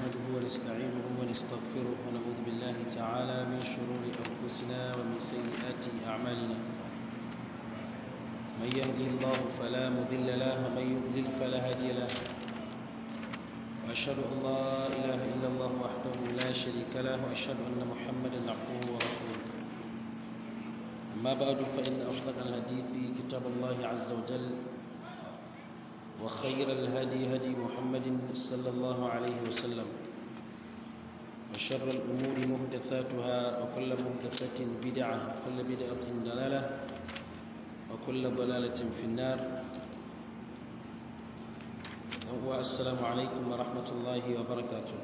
نحمده ونستعينه ونستغفره ونعوذ بالله تعالى من شرور أنفسنا ومن سيئات أعمالنا من يهدي الله فلا مضل له ومن يضلل فلا هادي له وأشهد أن لا إله إلا الله وحده لا شريك له وأشهد أن محمدا عبده ورسوله أما بعد فإن أصدق الحديث كتاب الله عز وجل وخير الهدي هدي محمد صلى الله عليه وسلم وشر الأمور محدثاتها وكل محدثة بدعة وكل بدعة ضلالة وكل ضلالة في النار والسلام عليكم ورحمة الله وبركاته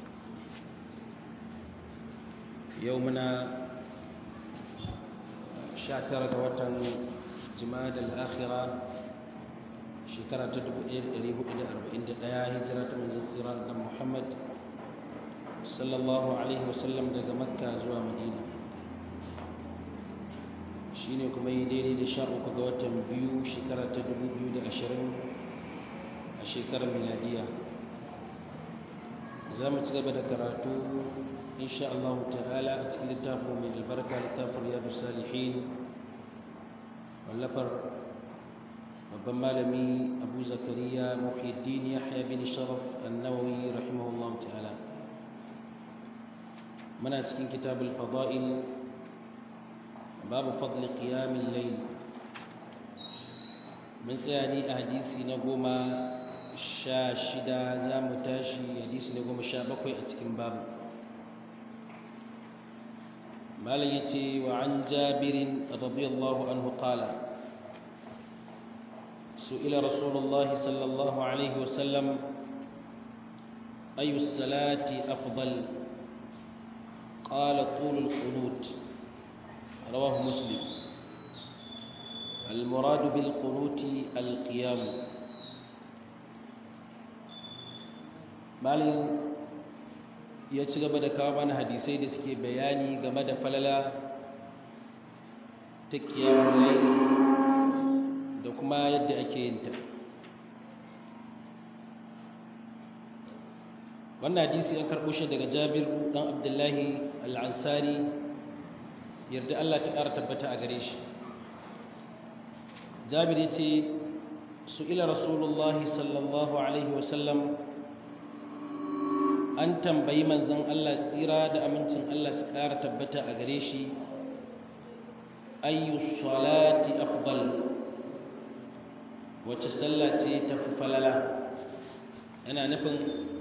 يومنا شاكرة وطن جماد الآخرة shekara ta 1441 hijira ta manzon tsira da Muhammad sallallahu alaihi wasallam daga Makka zuwa Madina shine kuma yi daidai da sha uku ga watan biyu shekara ta 2020 a shekarar miladiya za mu ci gaba da karatu insha Allah ta'ala a cikin littafin mai albarka littafin riyadu salihin wallafar babban malami abu zakariya muhiddin yahya bin sharaf annawawi rahimahullah ta'ala muna cikin kitabul fada'il babu fadl qiyamil layl mun tsaya ni a hadisi na goma sha shida za mu tashi hadisi na goma sha bakwai a cikin babu malam ya ce wa an jabirin radiyallahu anhu qala سئل رسول الله صلى الله عليه وسلم أي الصلاة أفضل قال طول القنوت رواه مسلم المراد بالقنوت القيام malin ya ci gaba da kawo mana hadisai da suke bayani game da falala ta kiyamun laili da kuma yadda ake yin ta wannan hadisi an karɓo shi daga jabir ɗan abdullahi al'ansari yarda Allah ta ƙara tabbata a gare shi jabir ya ce su ila rasulullahi sallallahu alaihi wasallam an tambayi manzan Allah tsira da amincin Allah su ƙara tabbata a gare shi ayyu salati afdal wacce sallah ce ta fi falala yana nufin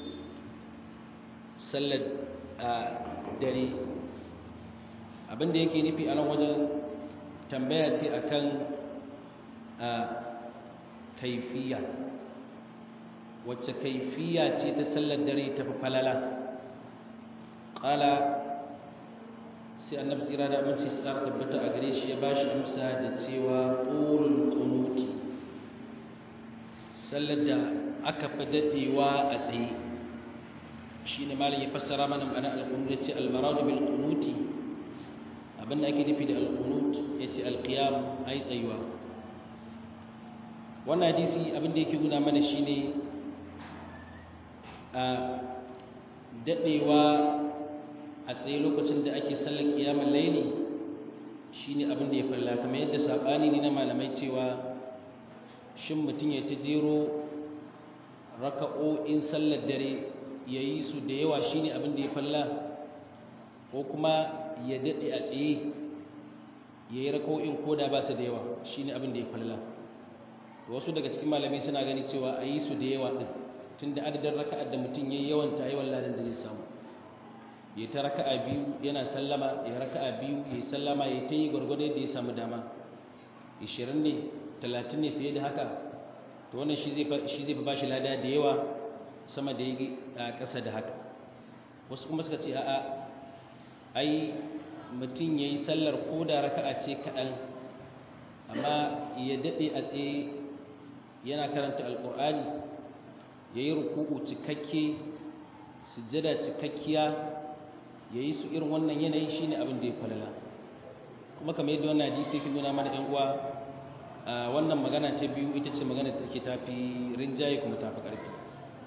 sallar a dare abinda yake nufi a nan wajen tambaya ce akan a kaifiya wacce kaifiya ce ta sallar dare ta fi falala ƙala sai annabi tsira da aminci su tabbata a gare shi ya ba shi amsa da cewa ƙorin ƙunuti sallar da aka fi daɗewa a tsaye shi ne malin ya fassara mana ma'ana alƙunut ya ce almaradu bil ƙunuti abinda ake nufi da alƙunut ya ce alƙiyam a yi tsayuwa wannan hadisi abinda yake nuna mana shi ne a daɗewa a tsaye lokacin da ake sallar ƙiyamun laili shi ne abinda ya falla kamar yadda saɓani ne na malamai cewa shin mutum ya ta jero raka'o'in sallar dare ya yi su da yawa shi ne abin da ya falla ko kuma ya daɗe a tsaye ya yi raka'o'in ko da ba su da yawa shi ne abin da ya falla wasu daga cikin malamai suna gani cewa a yi su da yawa ɗin tun da adadin raka'ar da mutum ya yi yawan ta yawan ladan da zai samu ya ta raka'a biyu yana sallama ya raka'a biyu ya sallama ya ta yi gwargwado da ya samu dama 20 ne talatin ne fiye da haka to wannan shi zai fi ba shi lada da yawa sama da yi a ƙasa da haka wasu kuma suka ce a'a ai mutum ya yi sallar ko da raka'a ce kaɗan amma ya daɗe a tsaye yana karanta alƙur'ani ya yi ruku'u cikakke sujjada cikakkiya ya yi su irin wannan yanayi shi ne abin da ya falala kuma kamar yadda wannan hadisi ke nuna mana 'yan uwa wannan magana ta biyu ita ce magana da take tafi rinjaye kuma tafi ƙarfi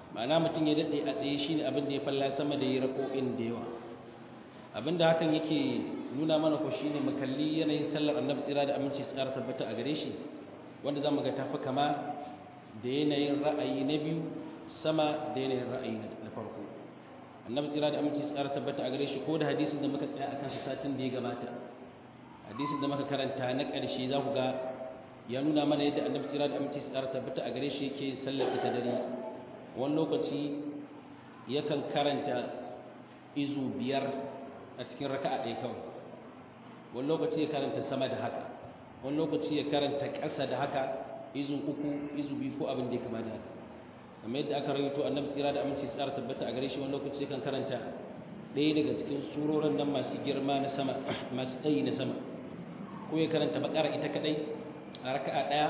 ma'ana mutum ya daɗe a tsaye shine abin da ya falla sama da ya rako'in da yawa abin da hakan yake nuna mana ko shine mu kalli yanayin sallar annabi tsira da aminci tsara tabbata a gare shi wanda zamu ga tafi kama da yanayin ra'ayi na biyu sama da yanayin ra'ayi na farko annabi tsira da aminci tsara tabbata a gare shi ko da hadisin da muka tsaya akan sa satin da ya gabata hadisin da muka karanta na ƙarshe za ku ga ya nuna mana yadda annabi tsira da aminci tsara tabbata a gare shi yake sallar ta dare wani lokaci yakan karanta izu biyar a cikin raka'a ɗaya kawai wani lokaci ya karanta sama da haka wani lokaci ya karanta ƙasa da haka izu uku izu biyu ko abin da ya kama da haka kamar yadda aka rawaito annabi tsira da aminci tsara tabbata a gare shi wani lokaci yakan karanta ɗaya daga cikin surorin nan masu girma na sama masu tsayi na sama ko ya karanta bakara ita kadai a raka'a ɗaya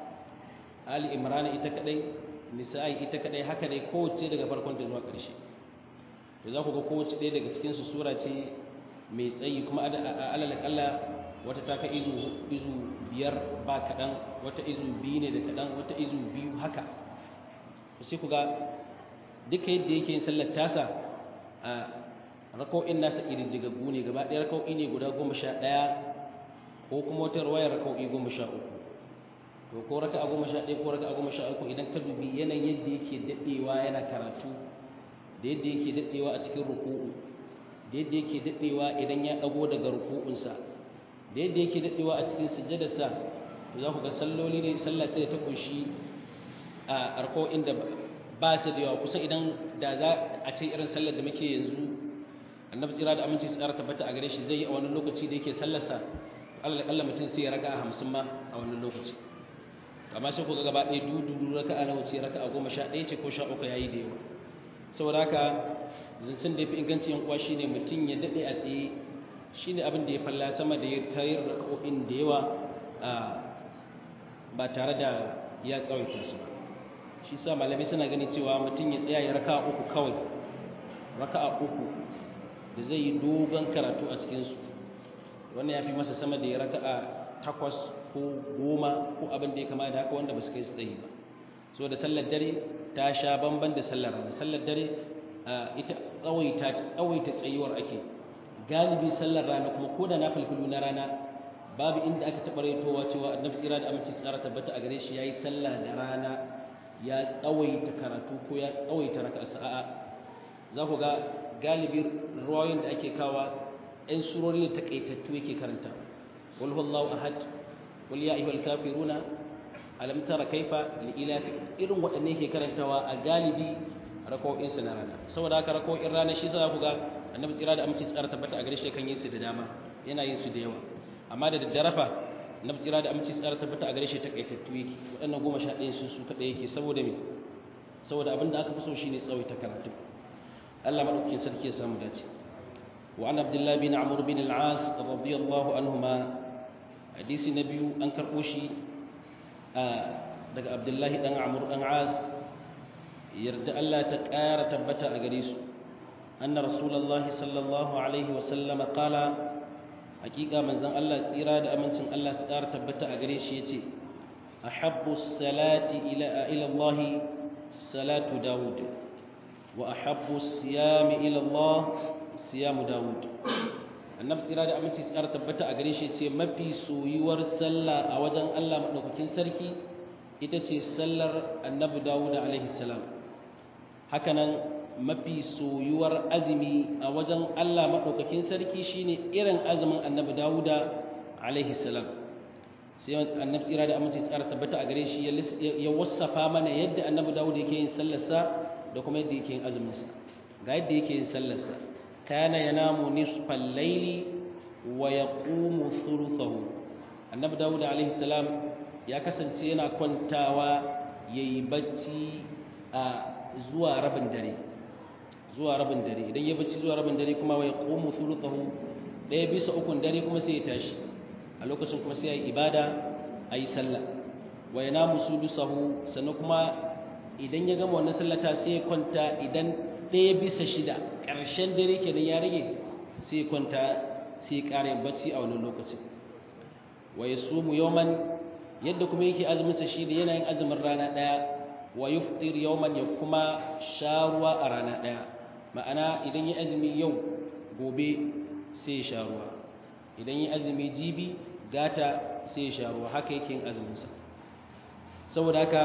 ali imrana ita kadai nisa'i ita kadai haka dai kowace daga farkon da zuwa ƙarshe to za ku ga kowace ɗaya daga cikin su sura ce mai tsayi kuma alal kalla wata ta ka izu izu biyar ba kaɗan wata izu biyu ne da kaɗan wata izu biyu haka sai ku ga duka yadda yake yin sallar tasa a rako'in nasa ƙididdigaggu ne gaba ɗaya rako'i ne guda goma sha ɗaya ko kuma wata rawayar rako'i goma sha uku to ko raka a goma sha ɗaya ko raka a goma sha uku idan ka dubi yanayin yadda yake daɗewa yana karatu da yadda yake daɗewa a cikin ruku'u da yadda yake daɗewa idan ya ɗago daga ruku'unsa da yadda yake daɗewa a cikin sujjadarsa to za ku ga salloli ne sallah ta da ta ƙunshi a arko'in da ba su da yawa kusan idan da za a ce irin sallar da muke yanzu annabi tsira da aminci tsara tabbata a gare shi zai yi a wani lokaci da yake sallarsa Allah mutum sai ya raka a hamsin ma a wannan lokaci amma sai ku ga gaba ɗaya dudu raka a nawa ce raka a goma sha ɗaya ce ko sha uku ya yi da yawa saboda haka zancen da ya fi inganci yan uwa shine mutum ya daɗe a tsaye shine abin da ya falla sama da ya tayar raka'o'in da yawa ba tare da ya tsawaita su ba shi sa malamai suna gani cewa mutum ya tsaya ya raka uku kawai raka uku da zai yi dogon karatu a cikinsu wannan ya fi masa sama da ya raka a takwas ko goma ko abin da ya kama da haka wanda ba su kai su tsayi ba so da sallar dare ta sha bamban da sallar rana sallar dare ita tsawaita tsawaita tsayuwar ake galibi sallar rana kuma ko da na falfilu na rana babu inda aka taɓa raitowa cewa annabi tsira da aminci tsara tabbata a gare shi yayi sallah da rana ya tsawaita karatu ko ya tsawaita raka'a sa'a za ku ga galibi ruwayoyin da ake kawa ɗan surori da takaitattu yake karanta wal huwallahu ahad wal ya ayyuhal kafiruna alam tara kaifa li ilafi irin waɗanne yake karantawa a galibi raka'o'in sa na rana saboda haka raka'o'in rana shi za ku ga annabi tsira da aminci tsara tabbata a gare shi kan yin su da dama yana yin su da yawa amma da daddare fa annabi tsira da aminci tsara tabbata a gare shi takaitattu yake waɗannan goma sha ɗaya su su kaɗai yake saboda me saboda abin da aka fi so shine tsawaita karatu Allah madaukakin sarki ya samu dace wa an abdullahi bin amr bin al-as radiyallahu anhuma hadisi na biyu an karɓo shi daga abdullahi dan amr dan as yarda Allah ta ƙara tabbata a gare su anna rasulullahi sallallahu alaihi wa sallama qala hakika manzon Allah tsira da amincin Allah su ƙara tabbata a gare shi yace ahabbu salati ila ila Allah salatu daud wa ahabbu siyami ila Allah siyamu daud annabi tsira da aminci su ƙara tabbata a gare shi yace mafi soyuwar sallah a wajen Allah madaukakin sarki ita ce sallar annabi Dawud alaihi salam hakanan mafi soyuwar azumi a wajen Allah maɗaukakin sarki shine irin azumin annabi Dawuda alaihi salam sai annabi tsira da aminci tsara tabbata a gare shi ya wasafa mana yadda annabi Dawuda yake yin sallarsa da kuma yadda yake yin azuminsa ga yadda yake yin sallarsa kana yanamu nisfal layli wa yaqumu thuluthahu annabi Dawuda alaihi salam ya kasance yana kwantawa yayi bacci a zuwa rabin dare zuwa rabin dare idan ya bacci zuwa rabin dare kuma wai qumu thuluthahu daya bisa ukun dare kuma sai ya tashi a lokacin kuma sai ya yi ibada ayi sallah wa yanamu sudusahu sannan kuma idan ya gama wannan sallata sai ya kwanta idan daya bisa shida ƙarshen dare kenan ya rage sai ya kwanta sai ya ƙara bacci a wannan lokacin wa yasumu yawman yadda kuma yake azumin sa shi da yana yin azumin rana daya wa yuftir yawman ya kuma sha ruwa a rana ɗaya ma'ana idan ya azumi yau gobe sai ya sha ruwa idan ya azumi jibi gata sai ya sha ruwa haka yake yin azuminsa saboda haka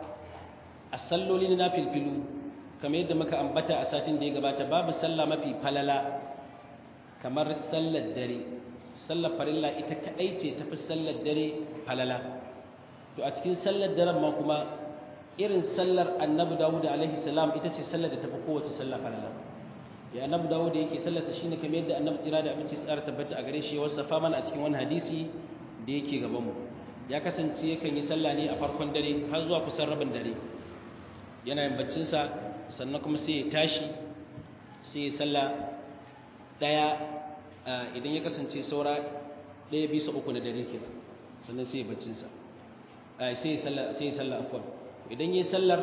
a salloli na filfilu kamar yadda muka ambata a satin da ya gabata babu sallah mafi falala kamar sallar dare sallar farilla ita kadai ce tafi sallar dare falala to a cikin sallar daren ma kuma irin sallar annabi dawud alaihi salam ita ce sallar da tafi kowace sallah falala ya annabi dawud yake sallarsa shine kamar yadda annabi tsira da abinci tsara tabbata a gare shi ya wasafa mana a cikin wani hadisi da yake gaban mu ya kasance yakan yi sallah ne a farkon dare har zuwa kusan rabin dare yana yin baccinsa sannan kuma sai ya tashi sai ya sallah ɗaya idan ya kasance saura ɗaya bisa uku na dare kenan sannan sai ya baccinsa sai ya sallah afwan idan ya sallar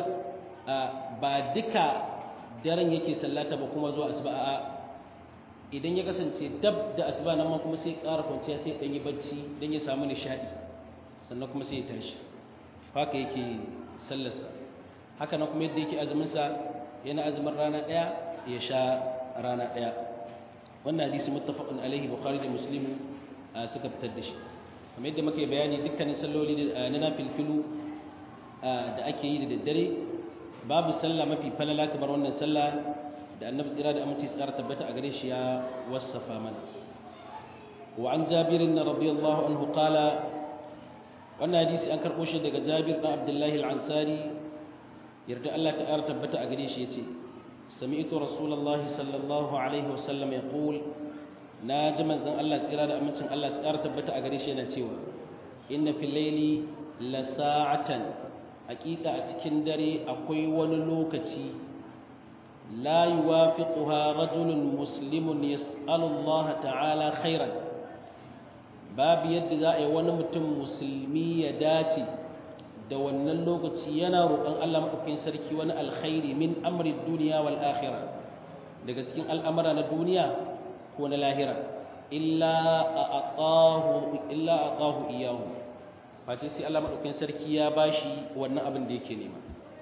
ba duka daren yake sallata ba kuma zuwa asuba a'a idan ya kasance dab da asuba nan ma kuma sai ƙara kwanciya sai ɗan yi bacci don ya samu nishaɗi sannan kuma sai ya tashi haka yake sallarsa haka nan kuma yadda yake azuminsa yana azumin rana ɗaya ya sha rana ɗaya wannan hadisi muttafaqun alaihi bukhari da muslim suka fitar da shi kamar yadda muke bayani dukkanin salloli na nafilfilu da ake yi da daddare babu sallah mafi falala kamar wannan sallah da annabi tsira da aminci tsara tabbata a gare shi ya wasafa mana wa an jabirin radiyallahu anhu qala wannan hadisi an karɓo shi daga jabir ɗan abdullahi al'ansari yarda Allah ta'ala tabbata a gare shi ya ce sami'tu rasulullahi sallallahu alaihi wasallam ya ƙul na ji manzan Allah tsira da amincin Allah tsara tabbata a gare shi yana cewa inna fil laili la sa'atan haƙiƙa a cikin dare akwai wani lokaci la yuwafiquha rajulun muslimun yas'alu Allah ta'ala khairan babu yadda za a yi wani mutum musulmi ya dace da wannan lokaci yana roƙon Allah maɗaukakin sarki wani alkhairi min amri duniya wal akhirah daga cikin al'amura na duniya ko na lahira illa aqahu illa aqahu iyahu face sai Allah maɗaukakin sarki ya bashi wannan abin da yake nema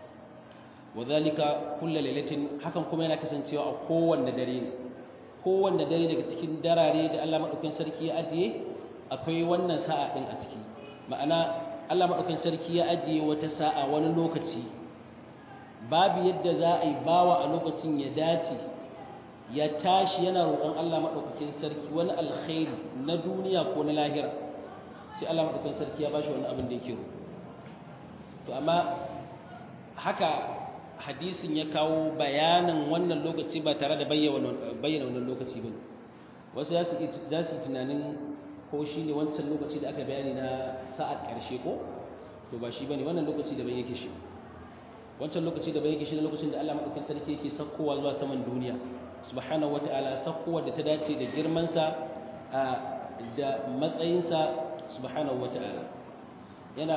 wadhalika kullu lailatin hakan kuma yana kasancewa a kowanne dare ne kowanne dare daga cikin darare da Allah maɗaukakin sarki ya ajiye akwai wannan sa'a ɗin a ciki ma'ana Allah maɗaukan sarki ya ajiye wata sa'a wani lokaci babu yadda za a yi bawa a lokacin ya dace ya tashi yana roƙon Allah maɗaukakin sarki wani alkhairi na duniya ko na lahira sai Allah maɗaukakin sarki ya bashi wani abin da yake roƙo to amma haka hadisin ya kawo bayanin wannan lokaci ba tare da bayyana wannan lokaci ba wasu za su tunanin ko shi ne wancan lokaci da aka bayani na sa'ad ƙarshe ko to ba shi ba ne wannan lokaci da bai yake shi wancan lokaci da bai yake shi na lokacin da Allah maɗaukin sarki yake sakkowa zuwa saman duniya subhanahu wata'ala sakkowa da ta dace da girmansa da matsayinsa subhanahu wata'ala yana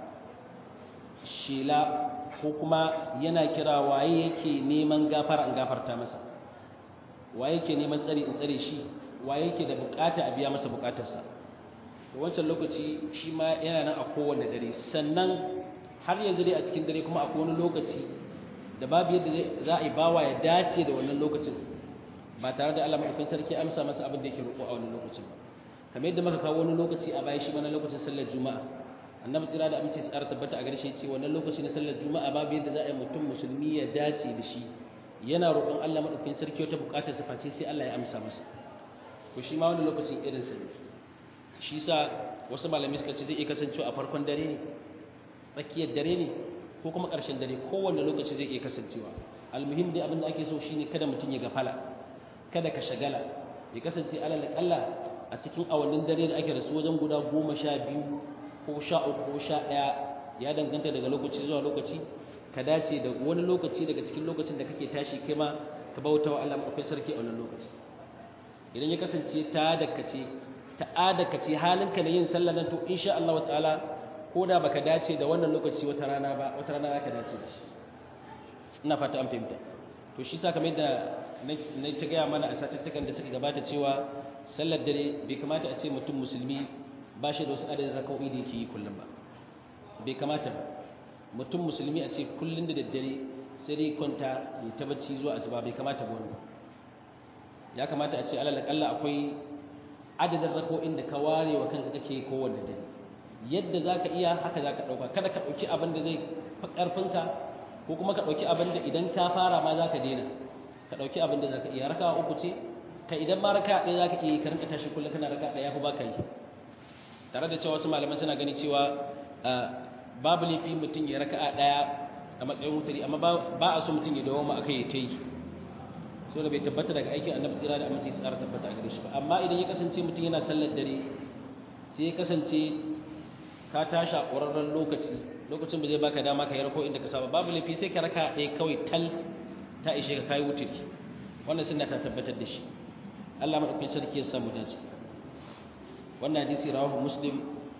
shela ko kuma yana kira waye yake neman gafara in gafarta masa waye yake neman tsari in tsare shi wa yake da bukata a biya masa bukatarsa wancan lokaci shi ma yana nan a kowane dare sannan har yanzu dai a cikin dare kuma akwai wani lokaci da babu yadda za a yi bawa ya dace da wannan lokacin ba tare da Allah maɗaukakin sarki amsa masa abin da yake roƙo a wannan lokacin ba kamar yadda muka kawo wani lokaci a baya shi ma na lokacin sallar juma'a annabi tsira da aminci tsara tabbata a gare shi ce wannan lokaci na sallar juma'a babu yadda za a yi mutum musulmi ya dace da shi yana roƙon Allah maɗaukakin sarki wata buƙatar sa face sai Allah ya amsa masa ko shi ma wani lokacin irin sa ne shi sa wasu malamai suka ce zai iya kasancewa a farkon dare ne tsakiyar dare ne ko kuma ƙarshen dare kowanne lokaci zai iya kasancewa almuhim dai abin da ake so shine kada mutum ya gafala kada ka shagala ya kasance alal kalla a cikin awannin dare da ake rasu wajen guda goma sha biyu ko sha uku ko sha ɗaya ya danganta daga lokaci zuwa lokaci ka dace da wani lokaci daga cikin lokacin da kake tashi kai ma ka bauta wa Allah akwai sarki a wannan lokaci idan ya kasance ta dakace ta adakace halinka na yin sallah nan to insha Allah ta'ala ko da baka dace da wannan lokaci wata rana ba wata rana zaka dace da shi ina fata an fahimta to shi sa kamar yadda na ta gaya mana a satuttukan da suka gabata cewa sallar dare bai kamata a ce mutum musulmi ba shi da wasu adadin raka'o'i da yake yi kullum ba bai kamata ba mutum musulmi a ce kullum da daddare sai dai kwanta ya ta bacci zuwa asuba bai kamata ba ya kamata a ce alal akalla akwai adadin rako'in da ka ware wa kanka kake kowanne dare yadda za ka iya haka za ka ɗauka kada ka ɗauki abin da zai fi ƙarfinka ko kuma ka ɗauki abin da idan ka fara ma za ka daina ka ɗauki abin da za ka iya raka uku ce ka idan ma raka ɗaya za ka iya ka rinka tashi kullum kana raka ɗaya fi ba ka yi tare da cewa wasu malaman suna gani cewa babu laifi mutum ya raka ɗaya a matsayin wutari amma ba a so mutum ya dawo ma aka yi ta yi so da bai tabbata daga aikin annabi tsira da aminci tsara tabbata a gare shi ba amma idan ya kasance mutum yana sallar dare sai ya kasance ka tashi a ƙwararren lokaci lokacin ba zai baka dama ka yi rako inda ka saba babu laifi sai ka raka ɗaya kawai tal ta ishe ka kayi wuturi wannan sunna ta tabbatar da shi Allah madaukakin sarki ya samu dace wannan hadisi rawahu muslim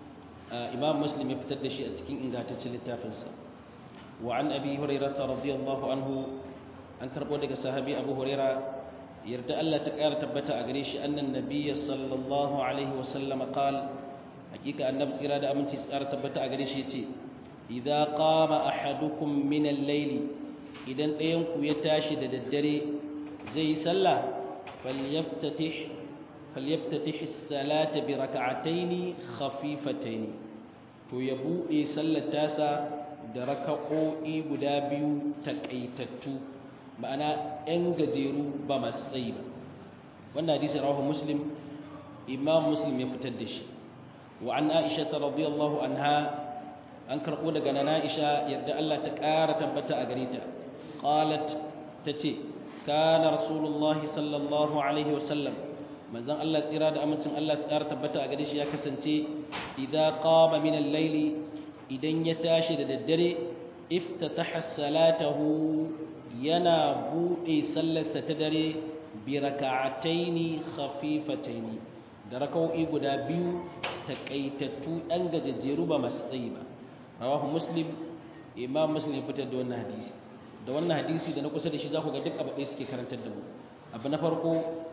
imam muslim ya fitar da shi a cikin ingantaccen littafinsa wa an abi hurairah radiyallahu anhu an karbo daga sahabi abu huraira yarda Allah ta ƙara tabbata a gare shi annan nabiyya sallallahu alaihi wa sallam qala hakika annabi tsira da aminci tsara tabbata a gare shi yace idza qama ahadukum min al-layl idan ɗayan ku ya tashi da daddare zai yi sallah falyaftatih falyaftatih as-salata bi rak'atayn khafifatayn to ya bude sallar tasa da raka'o'i guda biyu takaitattu ma'ana 'yan gajeru ba masu tsayi ba wannan hadisi rawahu muslim imam muslim ya fitar da shi wa an aisha radiyallahu anha an karɓo daga nana aisha yadda Allah ta ƙara tabbata a gare ta qalat tace kana rasulullahi sallallahu alaihi wa sallam manzon Allah tsira da amincin Allah su ƙara tabbata a gare shi ya kasance idza qama min al-layli idan ya tashi da daddare iftataha salatahu yana buɗe sallarsa ta dare bi raka'ataini khafifataini da raka'o'i guda biyu takaitattu ɗan gajejjeru ba masu tsayi ba rawahu muslim imam muslim fitar da wannan hadisi da wannan hadisi da na kusa da shi za ku ga duk abu ɗaya suke karantar da mu abu na farko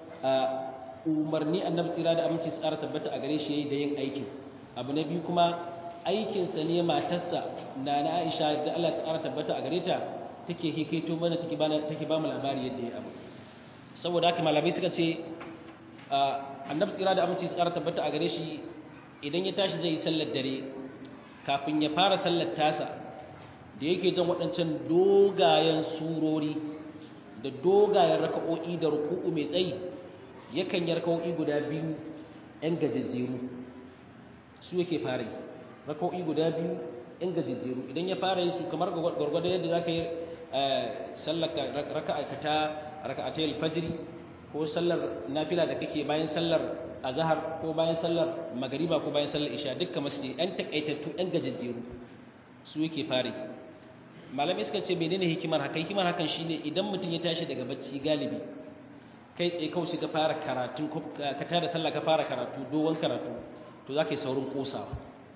umarni annabi tsira da aminci tsara tabbata a gare shi yayi da yin aikin abu na biyu kuma aikinsa ne matarsa na na aisha da Allah ta tabbata a gare ta take hikaito mana take ba take ba mu labari yadda ya abu saboda haka malamai suka ce annabi tsira da aminci tsara tabbata a gare shi idan ya tashi zai yi sallar dare kafin ya fara sallar tasa da yake jan waɗancan dogayen surori da dogayen raka'o'i da ruku'u mai tsayi yakan yi raka'o'i guda biyu ‘yan gajejjeru su yake fara yi raka'o'i guda biyu ‘yan gajejjeru idan ya fara yi su kamar gwargwado yadda za ka yi sallar raka'ata raka'atai alfajiri ko sallar nafila da kake bayan sallar azhar ko bayan sallar magariba ko bayan sallar isha dukkan masjidi ɗan takaitattu ɗan gajejjeru su yake fare malamai suka ce menene hikimar haka hikimar hakan shine idan mutum ya tashi daga bacci galibi kai tsaye kawai shi ka fara karatun ka tada sallah ka fara karatu dogon karatu to za ka yi saurin kosawa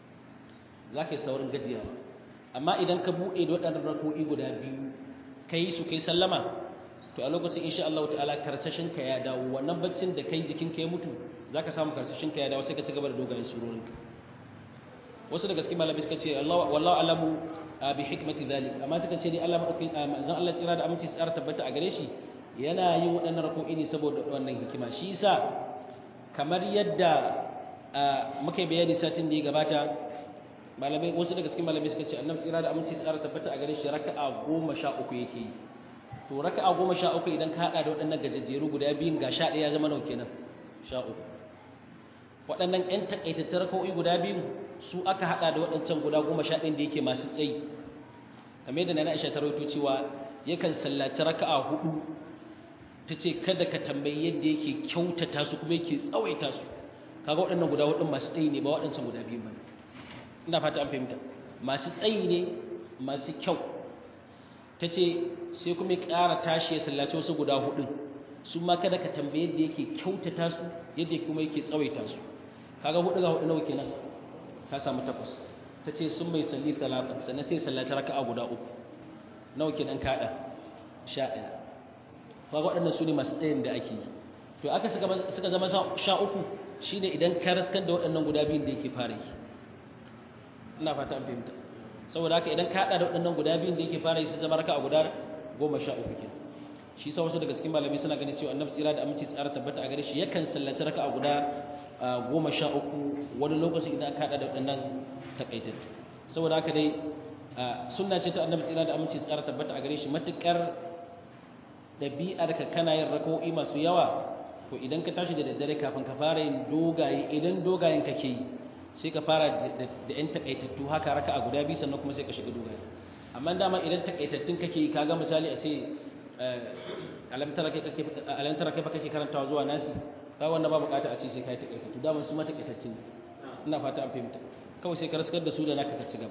za ka yi saurin gajiyawa amma idan ka buɗe da waɗannan rako'i guda biyu ka yi su kai sallama to a lokacin insha Allah ta'ala karsashin ka ya dawo wannan baccin da kai jikin ka ya mutu zaka samu karsashin ka ya dawo sai ka ci gaba da dogayen surorin wasu daga cikin malamai suka ce Allah wallahu alamu bi hikmati zalik amma suka ce ni Allah madaukin manzon Allah tsira da aminci tsara tabbata a gare shi yana yin waɗannan rako'i ne saboda wannan hikima shi yasa kamar yadda muka yi bayani satin da ya gabata malamai wasu daga cikin malamai suka ce annabi tsira da aminci tsara tabbata a gare shi raka'a goma sha uku yake yi to raka'a goma sha uku idan ka haɗa da waɗannan gajejjeru guda biyun ga sha ɗaya ya zama nau kenan sha uku waɗannan ƴan taƙaitaccen raka'o'i guda biyun su aka haɗa da waɗancan guda goma sha ɗin da yake masu tsayi kamar yadda na Aisha ta rawaito cewa yakan sallaci raka'a hudu ta ce kada ka tambayi yadda yake kyautata su kuma yake tsawaita su kaga waɗannan guda hudun masu tsayi ne ba waɗancan guda biyun ba ina fata an fahimta masu tsayi ne masu kyau ta ce sai kuma ya ƙara tashi ya sallaci wasu guda hudun su ma kada ka tambaye yadda yake kyautata su yadda kuma yake tsawaita su kaga hudu ga hudu nawa kenan ka samu takwas ta ce sun mai salli talata sannan sai sallaci raka'a guda uku nawa kenan kaɗa sha ɗaya kaga waɗannan su ne masu tsayin da ake yi to aka suka zama sha uku shine idan ka raskan da waɗannan guda biyun da yake fara yi ina fata an fahimta saboda haka idan ka hada da waɗannan guda biyun da yake fara yi su zama raka'a guda goma sha uku kenan shi sa wasu daga cikin malamai suna ganin cewa annabi tsira da aminci tsara tabbata a gare shi yakan sallaci raka'a guda goma sha uku wani lokaci idan aka hada da waɗannan takaitattu saboda haka dai sunna ce ta annabi tsira da aminci tsara tabbata a gare shi matukar ɗabi'ar ka kana yin raka'o'i masu yawa to idan ka tashi da daddare kafin ka fara yin dogaye idan dogayen kake yi sai ka fara da yan takaitattu haka raka a guda biyu sannan kuma sai ka shiga dogaye amma dama idan takaitattun kake yi kaga misali a ce alamtara kai fa kake karantawa zuwa nasi ba wanda ba bukata a ce sai ka yi takaitattu dama su ma takaitattun ina fata an fahimta kawai sai ka raskar da su da naka ka ci gaba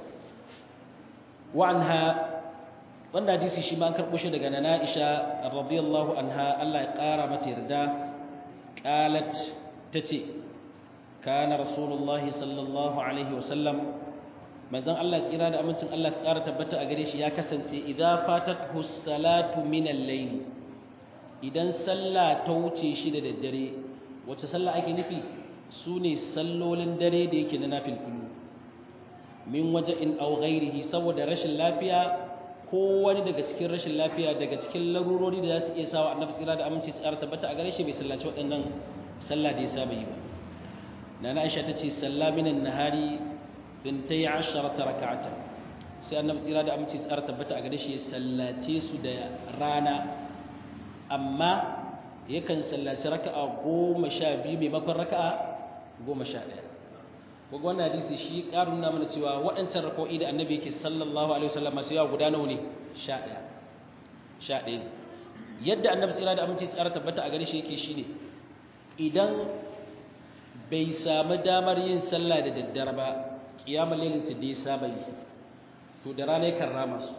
wa'anha wannan hadisi shi ma an karɓo shi daga nana Aisha radiyallahu anha Allah ya ƙara mata yarda qalat tace kana rasulullah sallallahu alaihi wasallam manzon Allah tsira da amincin Allah ya ƙara tabbata a gare shi ya kasance idza fatathu salatu min al-layl idan sallah ta wuce shi da daddare wacce sallah ake nufi sune sallolin dare da yake na nafil kullu min waja'in aw ghairihi saboda rashin lafiya ko wani daga cikin rashin lafiya daga cikin larurori da za su iya sawa annabi tsira da aminci tsara tabbata a gare shi bai sallaci waɗannan sallah da ya saba yi ba nana aisha ta ce salla minan nahari bintai asharata raka'ata sai annabi tsira da aminci tsara tabbata a gare shi ya sallace su da rana amma yakan sallaci raka'a goma sha biyu maimakon raka'a goma sha ɗaya kuga wannan hadisi shi ƙarin na mana cewa waɗancan rako'i da annabi yake sallallahu alaihi wasallam masu yawa guda nawa ne sha ɗaya sha ɗaya ne yadda annabi tsira da aminci tsara tabbata a gare shi yake shine idan bai samu damar yin sallah da daddare ba kiyamar lailin su da ya saba yi to da rana yakan rama su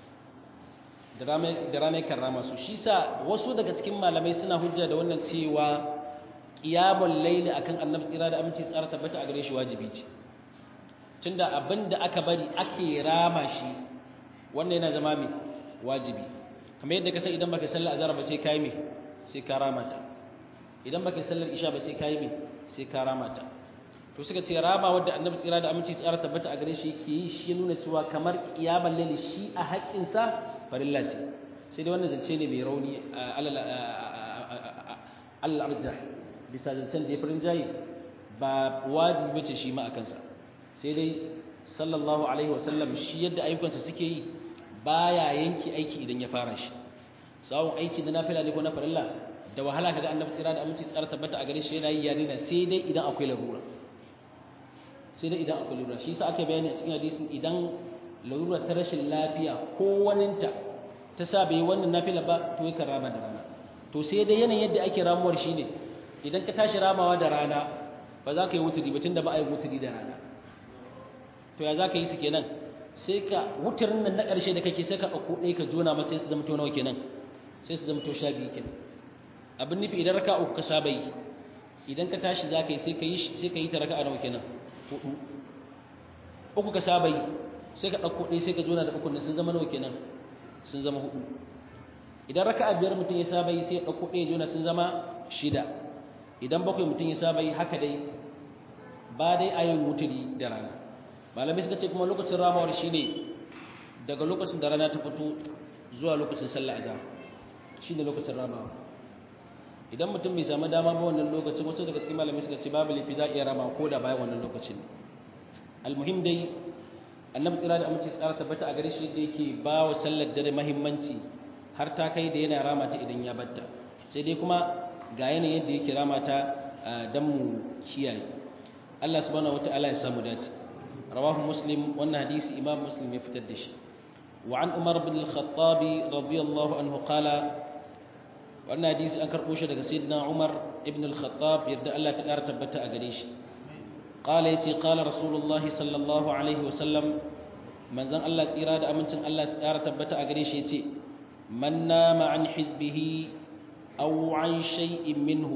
da rana yakan rama su shi sa wasu daga cikin malamai suna hujja da wannan cewa qiyamul layli akan annabi tsira da aminci tsara tabbata a gare shi wajibi ce tunda abinda aka bari ake rama shi wannan yana zama mai wajibi kamar yadda ka san idan baka sallar azhar ba sai kai mai sai ka rama ta idan baka sallar isha ba sai kai mai sai ka rama ta to suka ce rama wanda annabi tsira da aminci tsara tabbata a gare shi yake yi shi nuna cewa kamar qiyamul layli shi a haƙƙin sa farilla ce sai dai wannan zance ne mai rauni Allah arjah bisa zancen da ya farin jayi ba wajibi bace shi ma a kansa sai dai sallallahu alaihi wasallam shi yadda ayyukansa suke yi baya yanki aiki idan ya fara shi sawun aiki da nafila ne ko na farilla da wahala kaga annabi tsira da aminci tsara tabbata a gare shi yana yi ya daina sai dai idan akwai larura sai dai idan akwai larura shi yasa aka bayani a cikin hadisin idan larura ta rashin lafiya ko waninta ta sa bai wannan nafila ba to yakan rama da rana to sai dai yanayin yadda ake ramuwar shine idan ka tashi ramawa da rana ba za ka yi wuturi ba tunda ba a yi wuturi da rana to ya za ka yi su kenan sai ka wuturin nan na ƙarshe da kake sai ka ɗauko ɗaya ka jona masa sai su zama to nawa kenan sai su zama to sha biyu kenan abin nufi idan raka uku ka saba yi idan ka tashi za ka yi sai ka yi sai ka yi ta raka a nawa kenan hudu uku ka saba yi sai ka ɗauko ɗaya sai ka jona da uku nan sun zama nawa kenan sun zama hudu idan raka a biyar mutum ya saba yi sai ya ɗauko ɗaya jona sun zama shida idan bakwai mutum ya saba yi haka dai ba dai a yin wuturi da rana malamai suka ce kuma lokacin ramawar shi ne daga lokacin da rana ta fito zuwa lokacin sallah azhar shi ne lokacin ramawa idan mutum bai samu dama ba wannan lokacin wasu daga cikin malamai suka ce babu laifi za a iya rama ko da bayan wannan lokacin almuhim dai annabi tsira da aminci tsara tabbata a gare shi da yake ba wa sallar dare mahimmanci har ta kai da yana rama ta idan ya batta sai dai kuma ga yanayin yadda yake rama ta dan mu kiyaye Allah subhanahu wataala ya samu dace رواه مسلم وان حديث امام مسلم يفتدش وعن عمر بن الخطاب رضي الله عنه قال وان حديث ان كربو shi daga sayyidina Umar ibn al-Khattab yarda Allah ta kara tabbata a gare shi قال يتي قال رسول الله صلى الله عليه وسلم manzon Allah tsira da amincin Allah ta kara tabbata a gare shi yace man nama an hizbihi aw an shay'in minhu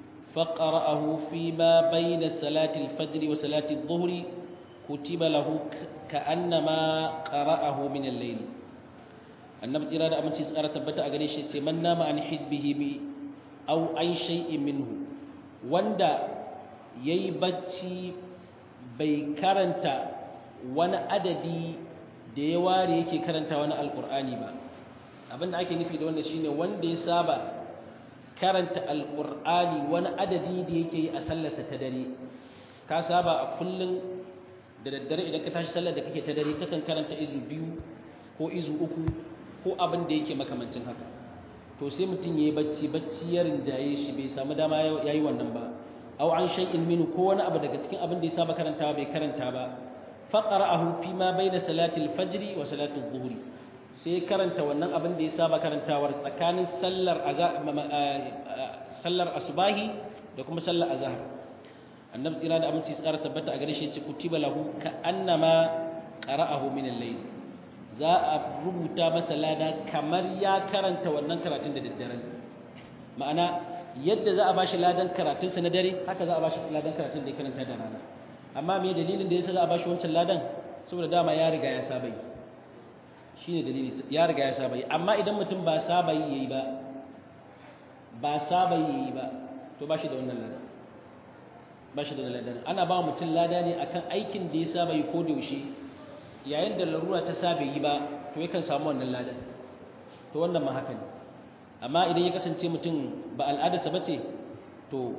فقرأه فيما بين صلاة الفجر وصلاة الظهر كتب له كأنما قرأه من الليل النبي تيرا da aminci tsara tabbata a gare shi ce man nama an hizbihi bi aw an shay'in minhu wanda yayi bacci bai karanta wani adadi da ya ware yake karanta wani alqur'ani ba abinda ake nufi da wannan shine wanda ya saba karanta alqur'ani wani adadi da yake yi a sallarsa ta dare ka saba a kullun da daddare idan ka tashi sallar da kake ta dare kakan karanta izu biyu ko izu uku ko abin da yake makamancin haka to sai mutum yayi bacci bacci ya rinjaye shi bai samu dama yayi wannan ba aw an shay'in minhu ko wani abu daga cikin abin da ya saba karantawa bai karanta ba faqara'ahu fi ma baina salati al-fajr wa salati adh-dhuhr sai karanta wannan abin da ya saba karantawar tsakanin sallar sallar asbahi da kuma sallar azhar annabi tsira da aminci tsara tabbata a gare shi ce kutiba lahu ka annama qara'ahu min al-layl za a rubuta masa lada kamar ya karanta wannan karatun da daddare ma'ana yadda za a bashi ladan karatun sa na dare haka za a bashi ladan karatun da ya karanta da rana amma me dalilin da yasa za a bashi wancan ladan saboda dama ya riga ya saba yi shine dalili ya riga ya saba yi amma idan mutum ba saba yi yayi ba ba saba yi yayi ba to bashi da wannan ladan ba shi da ladan ana ba mutum lada ne akan aikin da ya saba yi ko da yaushe yayin da larura ta saba yi ba to yakan samu wannan ladan to wannan ma haka ne amma idan ya kasance mutum ba al'adarsa ba ce to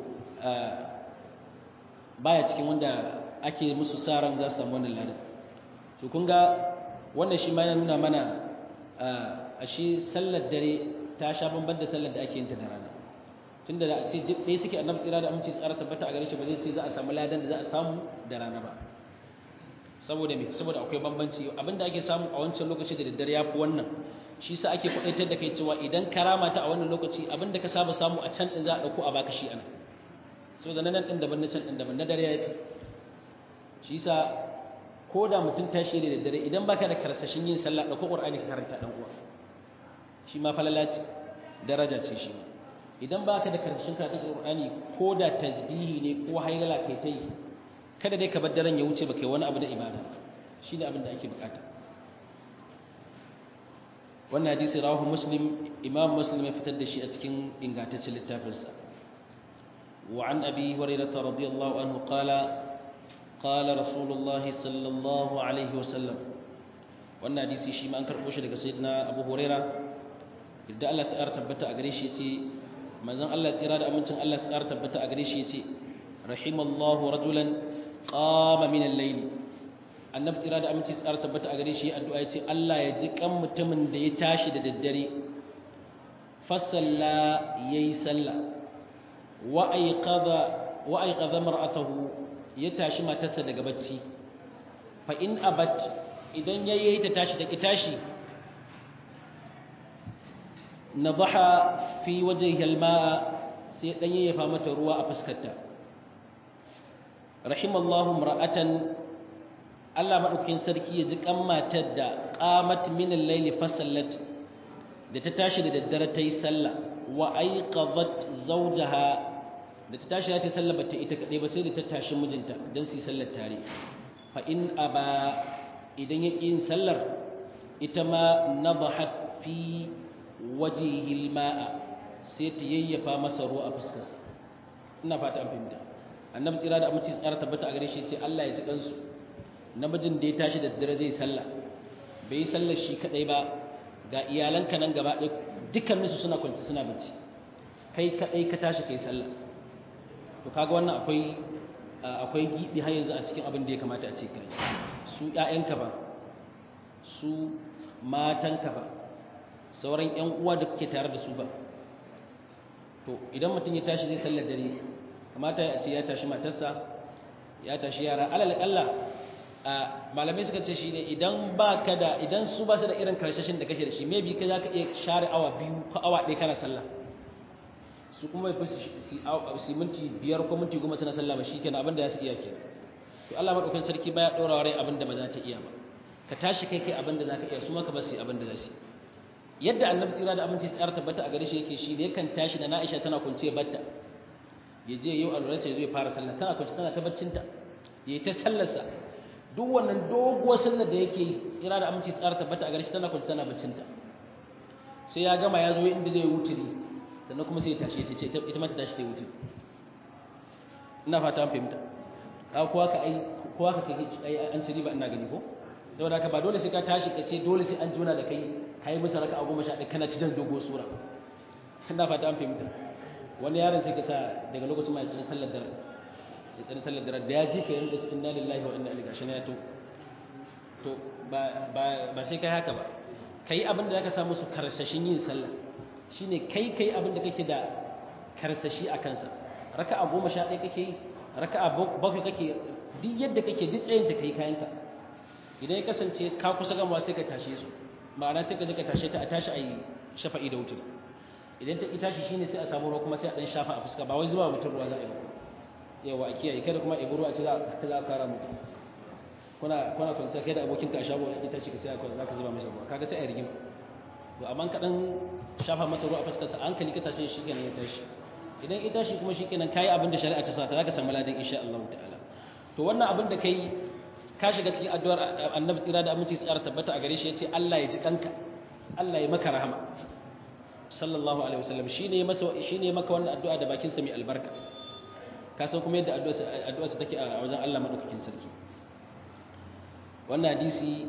baya cikin wanda ake musu sa ran za su samu wannan ladan to kun ga wannan shi ma yana nuna mana a shi sallar dare ta sha bamban da sallar da ake yin ta da rana tunda da ce duk ɗaya suke annabi tsira da aminci tsara tabbata a gare shi ba zai ce za a samu ladan da za a samu da rana ba saboda me saboda akwai bambanci abinda ake samu a wancan lokaci da daddare yafi wannan shi sa ake kwadaitar da kai cewa idan karama ta a wannan lokaci abinda ka saba samu a can din za a dauko a baka shi ana so da nan din daban na can din daban na dare yafi shi sa ko da mutum tashi da daddare idan baka da karsashin yin sallah dauko qur'ani ka karanta dan uwa shi ma falala ce daraja ce shi ma idan ba ka da karshen karatun Qur'ani ko da tasbihi ne ko hailala kai ta yi kada dai ka bar daren ya wuce ba kai wani abu da ibada shi ne abin da ake bukata wannan hadisi rawahu muslim imam muslim ya fitar da shi a cikin ingantaccen littafinsa wa an abi hurairah radiyallahu anhu qala qala rasulullah sallallahu alaihi wasallam wannan hadisi shi ma an karbo shi daga sayyidina abu hurairah idda Allah ta tabbata a gare shi yace manzon Allah tsira da amincin Allah tsara tabbata a gare shi yace rahimallahu rajulan qama min al-layl annabi tsira da aminci tsara tabbata a gare shi addu'a yace Allah ya ji kan mutumin da ya tashi da daddare fasalla yayi sallah wa ayqadha wa ayqadha mar'atahu ya tashi matarsa daga bacci fa in abat idan yayi ta tashi da tashi nadaha fi wajhihi alma'a sai dan yayyafa mata ruwa a fuskarta rahimallahu mar'atan Allah madaukakin sarki ya ji kan matar da qamat min al-layli fasallat da ta tashi da daddare ta yi sallah wa aiqadat zawjaha da ta tashi ta sallah bata ita kadai ba sai da ta tashi mijinta dan su yi sallar tare fa in aba idan ya yin sallar ita ma nadahat fi wajihil ma'a sai ta yayyafa masa ruwa a fuskar ina fata an fahimta annabi tsira da aminci tsara tabbata a gare shi ce Allah ya ji kansu namijin da ya tashi da dare zai sallah bai yi sallar shi kadai ba ga iyalanka nan gaba ɗaya dukkaninsu suna kwanci suna bacci kai kadai ka tashi kai sallah to kaga wannan akwai akwai gibi har yanzu a cikin abin da ya kamata a ce kai su ƴaƴanka ba su matanka ba sauran ƴan uwa da kuke tare da su ba to idan mutum ya tashi zai sallar dare kamata ya ce ya tashi matarsa ya tashi yara alal kalla malamai suka ce shine idan ba ka da idan su ba su da irin karshashin da kake da shi maybe kai zaka iya share awa biyu ko awa ɗaya kana sallah su kuma bai fi su minti biyar ko minti goma suna sallah ba shikenan abin da za su iya kenan to Allah madaukakin sarki baya ɗora wa rai abin da ba za ta iya ba ka tashi kai kai abin da za ka iya su maka ba su yi abin da za su yi yadda annabi tsira da aminci tsara tabbata a gare shi yake shi da yakan tashi da Aisha tana kunce batta ya je yau alwala sai zai fara sallah tana kunce tana ta baccinta ya yi ta sallarsa duk wannan doguwar sallar da yake yi tsira da aminci tsara tabbata a gare shi tana kunce tana baccinta sai ya gama ya zo inda zai wuturi sannan kuma sai ya tashi ta ce ita ma ta tashi ta wuturi ina fata an fahimta ka kowa ka ai kowa ka kai an ci riba ina gani ko saboda haka ba dole sai ka tashi ka ce dole sai an juna da kai kai musu raka a goma sha ɗaya kana ci jan dogo sura ina fata an fahimta wani yaron sai ka sa daga lokacin ma ya tsani sallar dare ya tsani sallar dare da ya ji ka yanka cikin inna lillahi wa inna ilaihi gashi na ya to to ba ba ba sai kai haka ba kai abin da zaka samu su karsashin yin sallah shine kai kai abin da kake da karsashi a kansa raka'a goma sha ɗaya kake yi raka'a bakwai kake duk yadda kake duk tsayin da kai kayanka idan ya kasance ka kusa gamawa sai ka tashe su ma'ana sai ka je ka tashe ta a tashi a yi shafa'i da wutar idan ta tashi shine sai a samu ruwa kuma sai a dan shafa a fuska ba wai zuwa mutum ruwa za a yi ba yawa a kiyaye kada kuma ibi ruwa ce za a kara mutum kuna kuna kwanciya kai da abokinka a shago ya tashi ka sai za ka zuba masa ruwa kaga sai a rigima to amma ka dan shafa masa ruwa a fuskarsa hankali ka tashe shi kenan ya tashi idan ita shi kuma shikenan kai abin da shari'a ta sa ta zaka samu ladan insha Allah ta'ala to wannan abin da kai ka shiga cikin addu'ar Annabi tsira da aminci tsara tabbata a gare shi yace Allah ya ji kanka Allah ya maka rahama sallallahu alaihi wasallam shine masa shine maka wannan addu'a da bakin sa mai albarka ka san kuma yadda addu'a addu'a sa take a wajen Allah madaukakin sarki wannan hadisi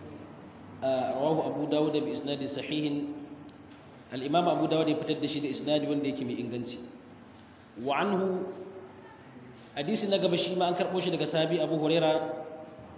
rawahu Abu Dawud bi isnadin sahihin al-Imam Abu Dawud ya fitar da shi da isnadi wanda yake mai inganci wa anhu hadisi na gaba shi ma an karbo shi daga sahabi Abu Huraira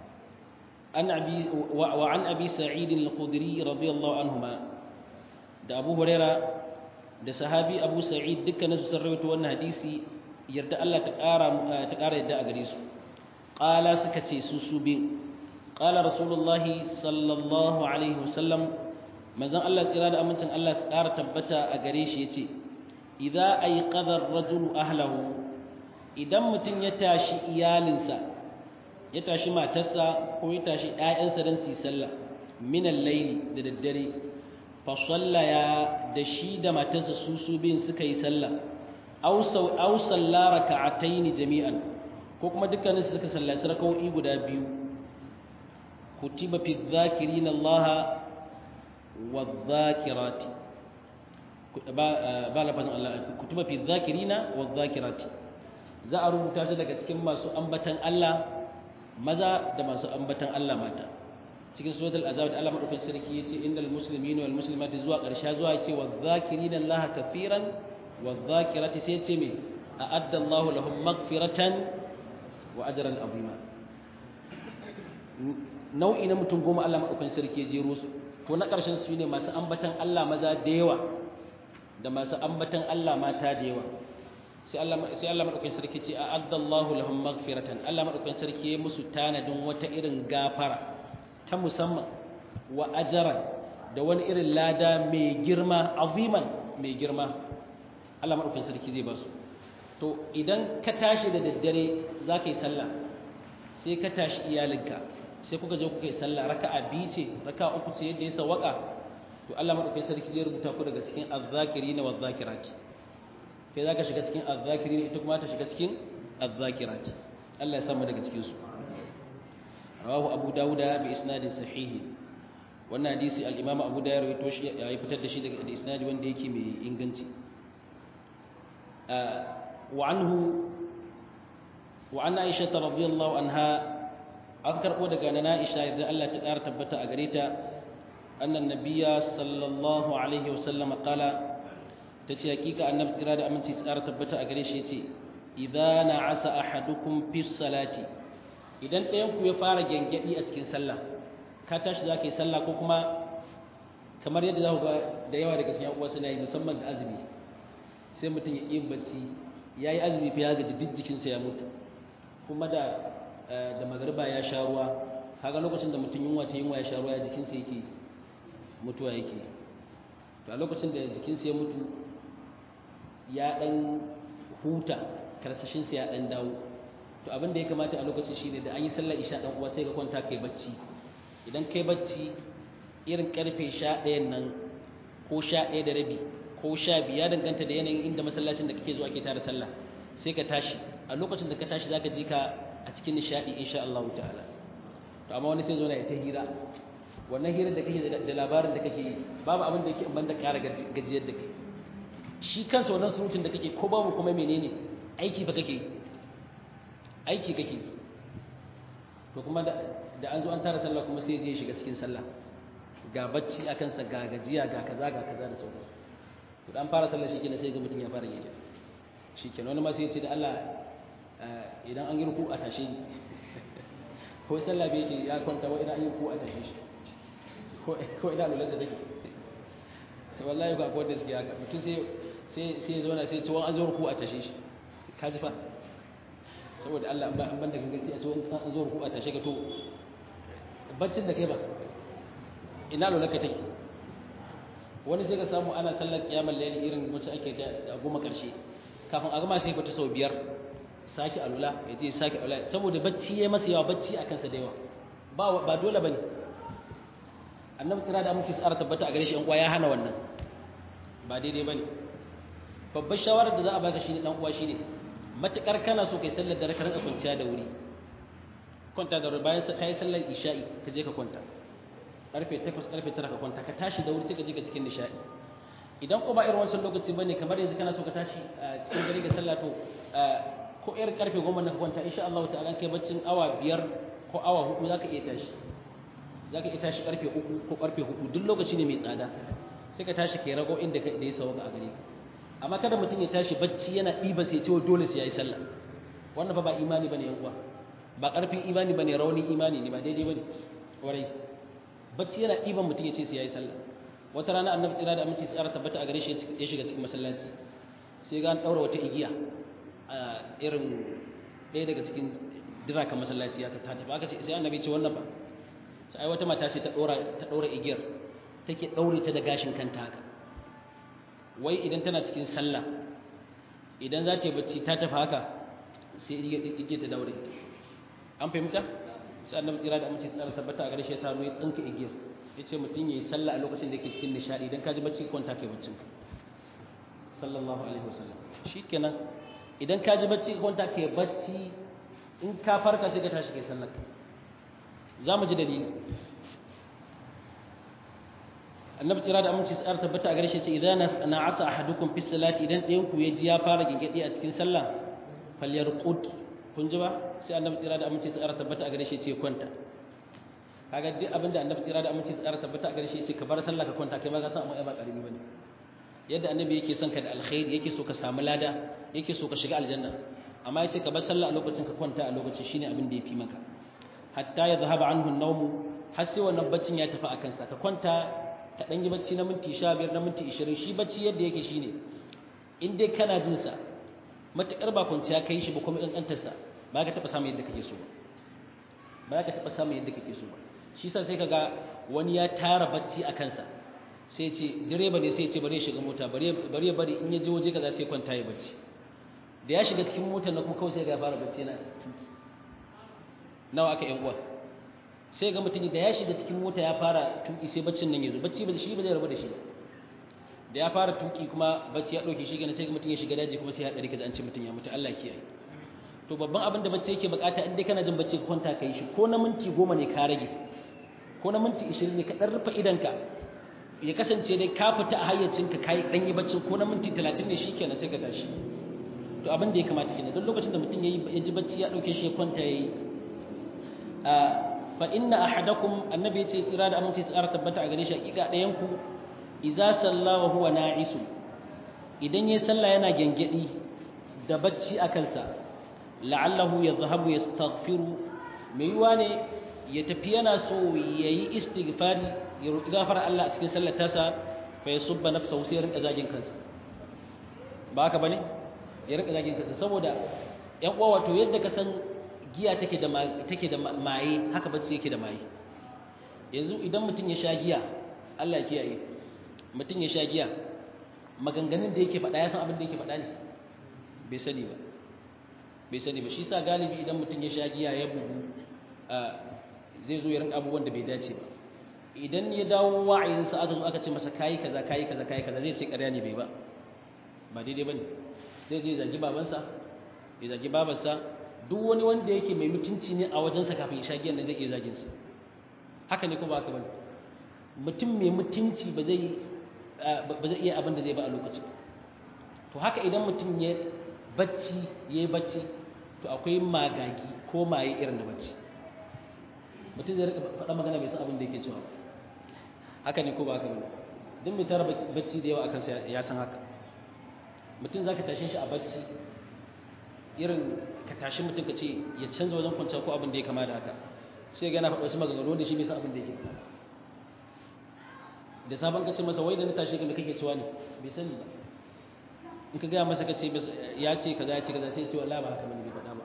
an abi wa an abi Sa'id al-Khudri radiyallahu anhuma da Abu Huraira da sahabi Abu Sa'id dukkanin su sun rawaito wannan hadisi yarda Allah ta ƙara ta ƙara yadda a gare su qala suka ce su su bin qala rasulullahi sallallahu alaihi wasallam manzon Allah tsira da amincin Allah su ƙara tabbata a gare shi yace idza ayqadha ar-rajulu ahlahu idan mutum ya tashi iyalinsa ya tashi matarsa ko ya tashi ƴaƴansa dan su sallah min al-layli da daddare fa sallaya da shi da matarsa su su bin suka yi sallah aw saw aw salla raka'atayn jami'an ko kuma dukkanin su suka sallaci raka'o'i guda biyu kutiba fi dhakirina Allah والذاكرات ba lafazin Allah kutuba fi dhakirina wadh-dhakirati za a rubuta su daga cikin masu ambatan Allah maza da masu ambatan Allah mata cikin suratul azab da Allah madaukakin sarki yace innal muslimina wal muslimati zuwa karshe zuwa yace wadh-dhakirina Allah kafiran wadh-dhakirati sai yace me a'adda Allah lahum maghfiratan wa ajran azima nau'i na mutum goma Allah madaukakin sarki ya jero su to na ƙarshen su ne masu ambatan Allah maza da yawa da masu ambatan Allah mata da yawa sai Allah sai Allah madaukakin sarki ce a'addallahu lahum maghfiratan Allah madaukakin sarki ya musu tanadin wata irin gafara ta musamman wa ajran da wani irin lada mai girma aziman mai girma Allah madaukakin sarki zai ba su to idan ka tashi da daddare za ka yi sallah sai ka tashi iyalinka sai kuka je kuka yi sallah raka'a biyu ce raka'a uku ce yadda ya sawaka to Allah madaukakin sarki zai rubuta ku daga cikin azzakirina wazzakirati kai zaka shiga cikin azzakirina ita kuma ta shiga cikin azzakirati Allah ya samu daga cikin su rawahu abu dauda bi isnadin sahih wannan hadisi al-imam abu dawud ya rawaito shi ya fitar da shi daga isnadi wanda yake mai inganci wa anhu wa an aisha radhiyallahu anha an karɓo daga na Aisha idan Allah ta ƙara tabbata a gare ta annan nabiyya sallallahu alaihi wasallam qala tace hakika annabi tsira da aminci tsara tabbata a gare shi yace idza na'asa ahadukum fi salati idan ɗayan ku ya fara gengedi a cikin sallah ka tashi zaka yi sallah ko kuma kamar yadda za ku ga da yawa daga cikin uwa suna yi musamman da azumi sai mutum ya yi bacci ya yi azumi fa ya gaji duk jikinsa ya mutu kuma da da magariba ya sha ruwa kaga lokacin da mutum yunwa ta yunwa ya sha ruwa ya jikinsa yake mutuwa yake to a lokacin da jikinsa ya mutu ya dan huta karsashinsa ya dan dawo to abin da ya kamata a lokacin shine da an yi sallar isha dan uwa sai ka kwanta kai bacci idan kai bacci irin karfe 11 nan ko 11 da rabi ko 12 ya danganta da yanayin inda masallacin da kake zuwa ke tare sallah sai ka tashi a lokacin da ka tashi zaka ji ka a cikin nishadi insha Allah ta'ala to amma wani sai zo na ya ta hira wannan hirar da kake da labarin da kake babu abin da yake in banda ƙara gajiyar da kai shi kansa wannan surutun da kake ko babu kuma menene aiki fa kake aiki kake to kuma da da an zo an tara sallah kuma sai je shiga cikin sallah ga bacci a kansa ga gajiya ga kaza ga kaza da sauransu to dan fara sallah shi kenan sai ga mutum ya fara yi shi kenan wani ma sai ya ce da Allah idan an yi ruku a tashe ni ko sallah bai yake ya kwanta wa idan an yi ruku a tashe shi ko idan lulasa take wallahi ba ko da suke haka mutum sai sai sai ya zauna sai ya ce wa an zo ruku a tashe shi ka ji fa saboda Allah ba ban da gangaci a ce an zo ruku a tashe ka to baccin da kai ba ina lulaka take wani sai ka samu ana sallar kiyamar layli irin wacce ake ta goma karshe kafin a gama sai fita sau biyar sake alula ya je sake alula saboda bacci ya masa yawa bacci a kansa da yawa ba ba dole bane annabi tsira da amince tsara tabbata a gare shi an uwa ya hana wannan ba daidai bane babbar shawarar da za a baka shine dan uwa shine matukar kana so kai sallar dare ka rinka kwanciya da wuri kwanta da wuri bayan kai sallar isha'i ka je ka kwanta karfe 8 karfe 9 ka kwanta ka tashi da wuri sai ka je ka cikin nishadi idan ko ba irin wancan lokaci bane kamar yanzu kana so ka tashi cikin dare ga sallah to ko irin karfe 10 na ka kwanta insha Allah ta'ala kai baccin awa 5 ko awa 4 zaka iya tashi zaka iya tashi karfe 3 ko karfe 4 duk lokaci ne mai tsada sai ka tashi kai rago inda ka da ya sauka a gare ka amma kada mutum ya tashi bacci yana ɗiba sai ce dole sai yayi sallah wannan fa ba imani bane yan uwa ba karfin imani bane rauni imani ne ba daidai bane warai bacci yana ɗiban mutum ya ce sai yayi sallah wata rana annabi tsira da aminci tsara tabbata a gare shi ya shiga cikin masallaci sai ga an daura wata igiya a irin ɗaya daga cikin dirakan masallaci ya ta tafi aka ce sai annabi ce wannan ba sai ai wata mata ce ta ɗora ta ɗora igiyar take ɗaure ta da gashin kanta haka wai idan tana cikin sallah idan za ta yi bacci ta tafi haka sai igiyar ta daure ita an fahimta sai annabi tsira da aminci tsara tabbata a gare shi ya sa ya tsinka igiyar ya ce mutum ya yi sallah a lokacin da yake cikin nishaɗi idan ka ji bacci kwanta kai baccin ka sallallahu alaihi wasallam shi kenan idan ka ji bacci kwanta kai bacci in ka farka sai ka tashi kai sallar ka za mu ji dalili annabi tsira da aminci tsara tabbata a gare shi ce idan na asa ahadukum fi salati idan ɗayan ku ya ji ya fara gingedi a cikin sallah falyarqud kun ji ba sai annabi tsira da aminci tsara tabbata a gare shi ce kwanta kaga duk abin da annabi tsira da aminci tsara tabbata a gare shi ce ka bar sallah ka kwanta kai ma ka san amma ba karimi bane yadda annabi yake son ka da alkhairi yake so ka samu lada yake so ka shiga aljanna amma yace ka bar sallah a lokacin ka kwanta a lokacin shine abin da yafi maka hatta ya zahaba anhu an-nawm har sai wannan baccin ya tafi akan sa ka kwanta ka dan yi bacci na minti 15 na minti 20 shi bacci yadda yake shine in dai kana jin sa matukar ba kwanciya kai shi ba kuma kankantar sa ba ka taba samu yadda kake so ba ba ka taba samu yadda kake so ba shi sa sai kaga wani ya tara bacci a kansa sai ce direba ne sai ce bari ya shiga mota bari ya bari in ya je waje kaza sai kwanta ya bacci da ya shiga cikin motar na kuma kawai sai ga fara bacci na nawa aka yan uwa sai ga mutum da ya shiga cikin mota ya fara tuki sai baccin nan ya zo bacci ba shi ba zai rabu da shi da ya fara tuki kuma bacci ya dauke shi gane sai ga mutum ya shiga daji kuma sai ya dare kaza an ce mutum ya mutu Allah kiyaye to babban abin da bacci yake bukata in dai kana jin bacci ka kwanta kai shi ko na minti goma ne ka rage ko na minti 20 ne ka dan rufe idanka ya kasance dai ka fita a hayyacinka kai dan yi baccin ko na minti 30 ne shikenan sai ka tashi to abin da ya kamata kenan don lokacin da mutum yayi ya ji bacci ya dauke shi ya kwanta yayi a fa inna ahadakum annabi yace tsira da aminci tsara tabbata a gare shi hakika dayan ku idza salla wa huwa na'isu idan yayi sallah yana gengedi da bacci a kansa la'allahu yadhhabu yastaghfiru mai yiwa ne ya tafi yana so yayi istighfari ya roki gafara Allah a cikin sallar tasa fa yasubba nafsahu sai ya rinka zagin kansa ba haka bane ya rinka zagin kansa saboda yan uwa wato yadda ka san giya take da take da maye haka bacci yake da maye yanzu idan mutum ya sha giya Allah ya kiyaye mutum ya sha giya maganganun da yake faɗa ya san abin da yake faɗa ne bai sani ba bai sani ba shi sa galibi idan mutum ya sha giya ya bugu zai zo ya rinka abubuwan da bai dace ba idan ya dawo wa'ayinsa aka zo aka ce masa kayi kaza kayi kaza kayi kaza zai ce ƙarya ne bai ba ba daidai bane zai je zagi babansa ya zagi babarsa duk wani wanda yake mai mutunci ne a wajensa kafin ya sha giyan nan zai iya zagin sa haka ne ko ba haka bane mutum mai mutunci ba zai ba zai iya abin da zai ba a lokacin to haka idan mutum ya bacci yayi bacci to akwai magagi ko maye irin da bacci mutum zai rika faɗa magana bai san abin da yake cewa haka ne ko ba haka ba duk mai tara bacci da yawa akan sa ya san haka mutum zaka tashe shi a bacci irin ka tashi mutum ka ce ya canza wajen kwanciya ko abin da ya kama da haka sai ga yana faɗa wasu maganganu da shi bai san abin da yake faɗa da sabon ka ce masa wai da na tashi ka me kake cewa ne bai sani ba in ka gaya masa ka ce ya ce kaza ya ce kaza sai ya ce wallahi ba haka bane bai faɗa ba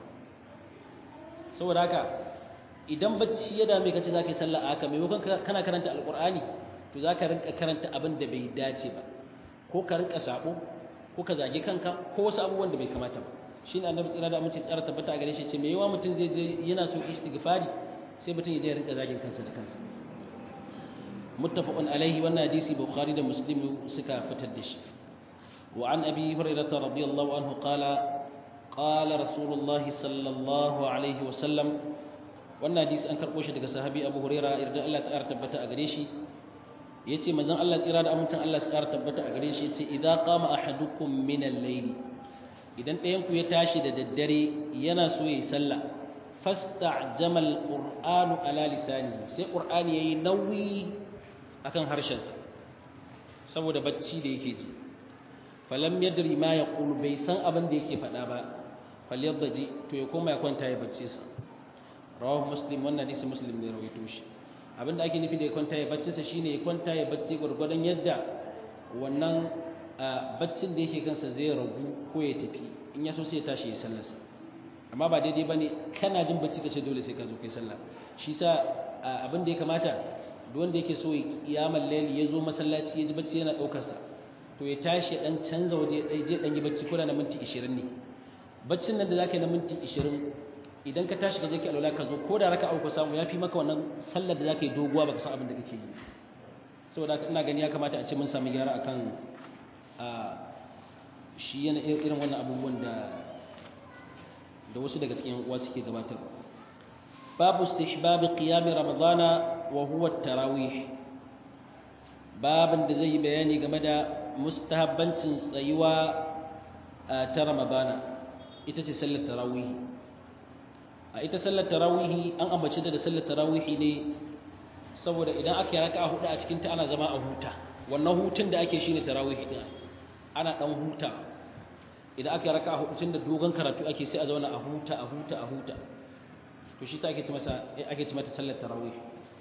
saboda haka idan bacci ya dame ka ce za ka yi sallah a haka maimakon kana karanta alƙur'ani to za ka rinka karanta abin da bai dace ba ko ka rinka sabo ko ka zage kanka ko wasu abubuwan da bai kamata ba shi ne annabi tsira da amince tsara tabbata a gare shi ce me yawa mutum zai je yana so istighfari sai mutum ya je rinka zagin kansa da kansa muttafaqun alaihi wannan hadisi bukhari da muslim suka fitar da shi wa an abi hurairah radiyallahu anhu qala qala rasulullahi sallallahu alaihi wa sallam wannan hadisi an karbo shi daga sahabi abu hurairah irda Allah ta tabbata a gare shi yace manzon Allah tsira da amincin Allah ta tabbata a gare shi yace idza qama ahadukum min al-layl idan ɗayan ku ya tashi da daddare yana so yayi sallah fasta'jama al-qur'anu ala lisani sai qur'ani yayi nauyi akan harshensa saboda bacci da yake ji falam yadri ma yaqulu bai san abin da yake faɗa ba falyadji to ya koma ya kwanta ya bacci sa rawahu muslim wannan hadisi muslim ne rawaito shi abinda ake nufi da ya kwanta ya bacci sa shine ya kwanta ya bacci gurgurdan yadda wannan baccin da yake kansa zai ragu ko ya tafi in ya so sai ya tashi ya sallarsa amma ba daidai bane kana jin bacci kace dole sai ka zo kai sallah shi sa abin da ya kamata duk wanda yake so ya kiyamar layli ya zo masallaci ya ji bacci yana daukar sa to ya tashi dan canza waje ya je dan yi bacci ko da na minti 20 ne baccin nan da zaka yi na minti 20 idan ka tashi ka je ki alwala ka zo ko da raka uku samu yafi maka wannan sallar da zaka yi doguwa baka san abin da kake yi saboda ina gani ya kamata a ce mun samu gyara akan a shi yana irin wannan abubuwan da da wasu daga cikin uwa suke gabatar babu istihbab qiyam ramadana wa huwa tarawih babin da zai bayani game da mustahabbancin tsayuwa ta ramadana ita ce sallar tarawih a ita sallar tarawih an ambace da sallar tarawih ne saboda idan aka yi raka'a hudu a cikin ta ana zama a huta wannan hutun da ake shine tarawih din ana dan huta idan aka raka a hudu da dogon karatu ake sai a zauna a huta a huta a huta to shi sa ake ci masa ake ci mata sallar tarawih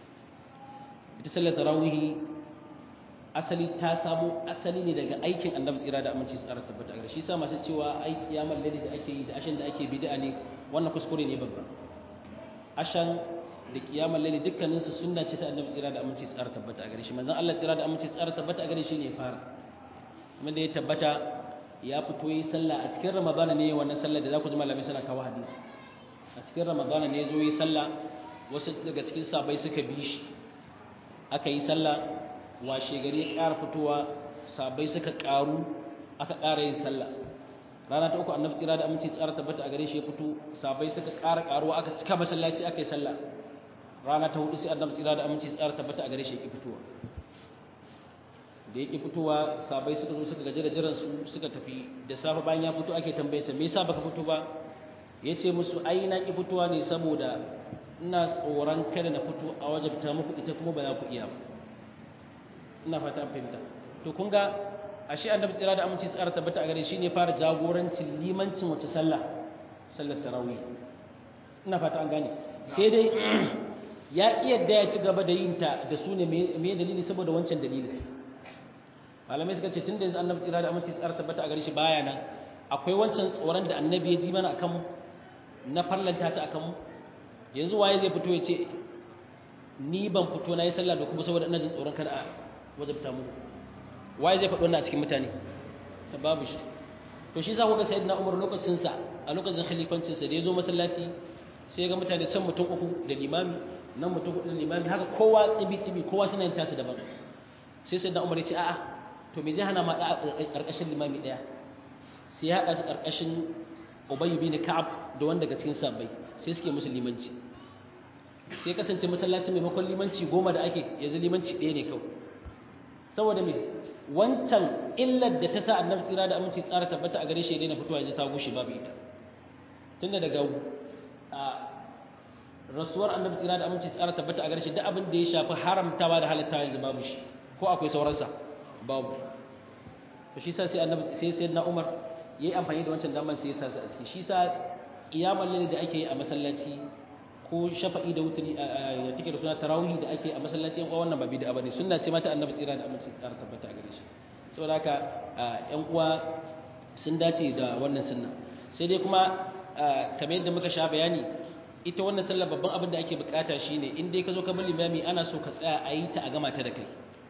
ita sallar tarawih asali ta samu asali ne daga aikin annabi tsira da aminci tsara tabbata a shi sa masu cewa ai kiyamar laili da ake yi da ashan da ake bid'a ne wannan kuskure ne babba ashan da kiyamar laili dukkanin su sunna ce ta annabi tsira da aminci tsara tabbata a gare shi manzon Allah tsira da aminci tsara tabbata a gare shi ne fara kuma da ya tabbata ya fito yi sallah a cikin ramadana ne wannan sallah da za ku ji malamai suna kawo hadisi a cikin ramadana ne zo yi sallah wasu daga cikin sabai suka bi shi aka yi sallah washe gari ya ƙara fitowa sabai suka ƙaru aka ƙara yin sallah rana ta uku annabi tsira da aminci tsara tabbata a gare shi ya fito sabai suka ƙara ƙaruwa aka cika masallaci aka yi sallah rana ta hudu sai annabi tsira da aminci tsara tabbata a gare shi ya ki fitowa da yake fitowa sabai suka zo suka gaji da jiran su suka tafi da safe bayan ya fito ake tambaye sa me yasa baka fito ba yace musu ai na ki fitowa ne saboda ina tsoron kada na fito a wajabta muku ita kuma ba za ku iya ba ina fata an fahimta to kun ga ashe annabi tsira da aminci tsara tabbata a gare shi ne fara jagorancin limancin wace sallah sallar tarawih ina fata an gane sai dai ya ki yadda ya ci gaba da yin ta da su ne me dalili saboda wancan dalilin malamai suka ce tun da yanzu annabi tsira da aminci tsara tabbata a gare shi baya nan akwai wancan tsoron da annabi ya ji mana akan mu na farlanta ta akan mu yanzu waye zai fito ya ce ni ban fito na yi sallah da kuma saboda ina jin tsoron kada a wajabta mu waye zai faɗi wannan a cikin mutane ta babu shi to shi za ku ga sayyidina umar lokacin sa a lokacin khalifancin sa da ya zo masallaci sai ya ga mutane can mutum uku da limami nan mutum hudu da limami haka kowa tsibi tsibi kowa suna yin tasu daban sai sayyidina umar ya ce a'a to me zai hana ma da ƙarƙashin limami ɗaya sai ya haɗa su ƙarƙashin ubayyu bin ka'ab da wanda daga cikin sabbai sai suke musu limanci sai kasance masallaci maimakon limanci goma da ake yanzu limanci ɗaya ne kawai saboda me wancan illar da ta sa annabi tsira da aminci tsara tabbata a gare shi daina fitowa yanzu ta gushe babu ita tunda daga rasuwar annabi tsira da aminci tsara tabbata a gare shi duk abin da ya shafi haramtawa da halittawa yanzu babu shi ko akwai sauransa babu to shi sa sai annabi sai sai na Umar yayi amfani da wancan damar sai ya sa a ciki shi sa kiyamar lalle da ake yi a masallaci ko shafa'i da wutri da take da suna tarawih da ake a masallaci yan uwa wannan ba bid'a bane sunna ce mata annabi tsira da aminci tsara tabbata a gare shi saboda haka yan uwa sun dace da wannan sunna sai dai kuma kamar yadda muka sha bayani ita wannan sallar babban abin da ake bukata shine in dai ka zo ka bar limami ana so ka tsaya a yi ta a gama ta da kai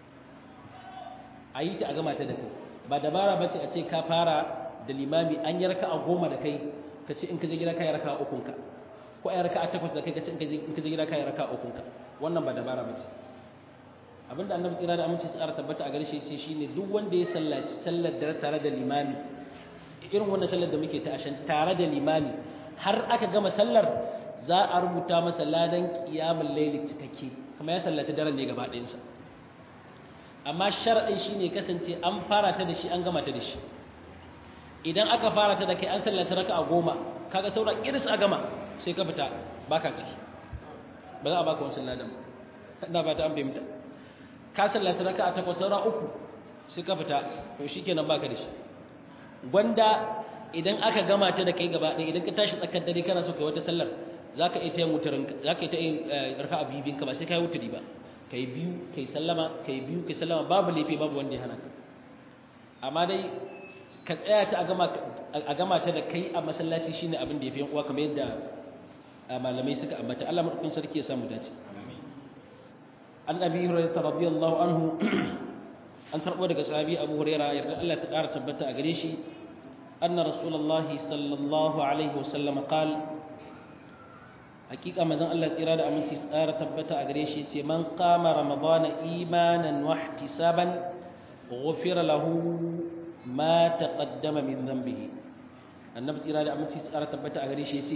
a yi ta a gama ta da kai ba dabara bace a ce ka fara da limami an yi raka a goma da kai ka ce in ka je gida ka yi raka a ukunka ko a yi raka a takwas da kai ka ce in ka je gida ka yi raka a ukunka wannan ba dabara bace abinda annabi tsira da aminci tsara tabbata a gare shi ce shine duk wanda ya sallaci sallar da tare da limami irin wannan sallar da muke ta ashan tare da limami har aka gama sallar za a rubuta masa ladan qiyamul layli cikakke kuma ya sallaci daren ne gaba ɗayansa amma sharadin shine kasance an fara ta da shi an gama ta da shi idan aka fara ta da kai an sallata raka'a goma kaga saura iris a gama sai ka fita baka ciki ba za a baka wancan ladan ba ina ba ta an fahimta ka sallata raka'a takwas saura uku sai ka fita to shikenan baka da shi gwanda idan aka gama ta da kai gaba ɗaya idan ka tashi tsakar dare kana so kai wata sallar zaka iya tayin wutarin zaka iya tayin raka'a bibin ka ba sai kai wuturi ba kai biyu kai sallama kai biyu kai sallama babu laifi babu wanda ya hana ka amma dai ka tsaya ta a gama ta da kai a masallaci shine abin da yafi yan uwa kamar yadda malamai suka ambata Allah madaukakin sarki ya samu dace an abi hurairah radiyallahu anhu an karbo daga sahabi abu hurairah yarda Allah ta ƙara tabbata a gare shi anna rasulullahi sallallahu alaihi wasallam qal hakika manzon Allah tsira da aminci tsara tabbata a gare shi ce man qama ramadana imanan wa ihtisaban ghufira lahu ma taqaddama min dhanbihi annabi tsira da aminci tsara tabbata a gare shi ce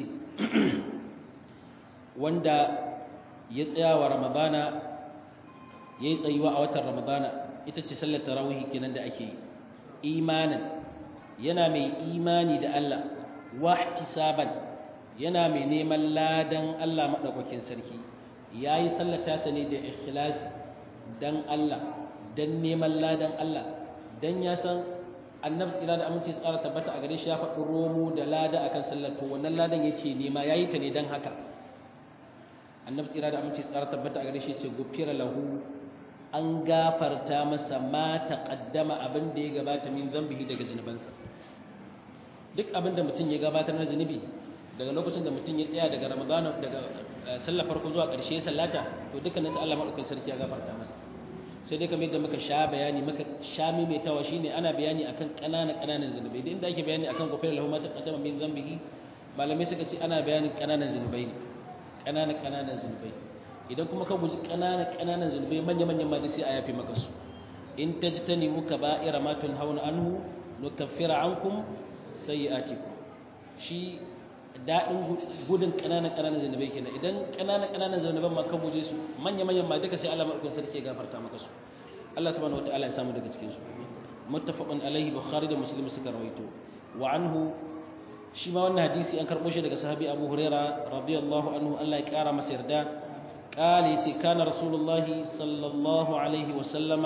wanda ya tsaya wa ramadana ya yi tsayuwa a watan ramadana ita ce sallar tarawih kenan da ake yi imanin yana mai imani da Allah wahtisaban yana mai neman ladan Allah madaukakin sarki yayi sallar tasa ne da ikhlasi dan Allah dan neman ladan Allah dan ya san annabi tsira da aminci tsara tabbata a gare shi ya faɗi romo da lada akan sallar to wannan ladan yake nema yayi ta ne dan haka annabi tsira da aminci tsara tabbata a gare shi ce gufira lahu an gafarta masa ma taqaddama abin da ya gabata min zambihi daga zunubansa duk abin da mutum ya gabatar na zunubi daga lokacin da mutum ya tsaya daga ramadana daga sallar farko zuwa ƙarshe ya sallata to dukkanin sa Allah madaukakin sarki ya gafarta masa sai dai kamar yadda muka sha bayani muka sha maimaitawa shine ana bayani akan ƙananan ƙananan zunubai da inda ake bayani akan gufira lahu ma taqaddama min zambihi malamai suka ce ana bayanin ƙananan zunubai ne ƙananan ƙananan zunubai idan kuma ka guji ƙananan ƙananan zunubai manya-manyan ma sai a yafe maka su in ta ji ta nemi ka ba'ira ma tun hauna anhu nukaffira ankum sayyi'atikum shi daɗin gudun ƙananan ƙananan zunubai kenan idan ƙananan ƙananan zunuban ma ka guje su manya-manyan ma duka sai Allah madaukakin sarki ya gafarta maka su Allah subhanahu wataala ya samu daga cikin su muttafaqun alaihi bukhari da muslim suka rawaito wa anhu shi ma wannan hadisi an karɓo shi daga sahabi abu huraira radiyallahu anhu Allah ya ƙara masa yarda قال يتي كان رسول الله صلى الله عليه وسلم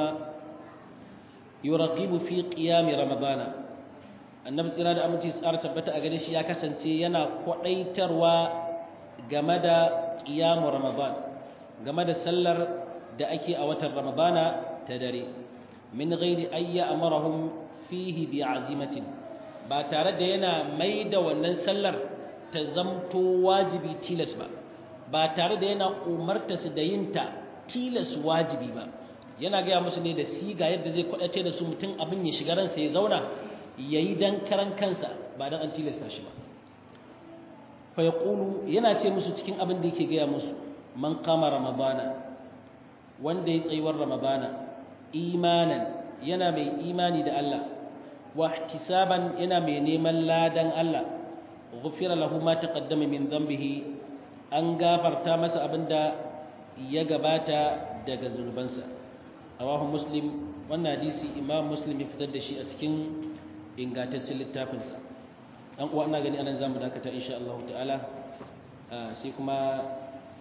يرغب في قيام رمضان النبي صلى الله عليه وسلم tsara tabbata a gare shi ya kasance yana kwadaitarwa game da qiyam ramadan game da sallar da ake a watan ramadana ta dare min ghairi ayya amarahum fihi bi azimatin ba tare da yana mai da wannan sallar ta zamto wajibi tilas ba ba tare da yana umarta su da yin ta tilas wajibi ba yana gaya musu ne da siga yadda zai kwadace da su mutum abin ya shiga ransa ya zauna ya yi dan karan kansa ba dan an tilasta shi ba fa yaqulu yana ce musu cikin abin da yake gaya musu man qama ramadana wanda ya tsayuwar ramadana imanan yana mai imani da Allah wa ihtisaban yana mai neman ladan Allah ghufira lahu ma taqaddama min dhanbihi an gafarta masa abinda ya gabata daga zunubansa rawahu muslim wannan hadisi imam muslim ya fitar da shi a cikin ingantaccen littafinsa dan uwa ina gani anan zamu dakata insha Allah ta'ala sai kuma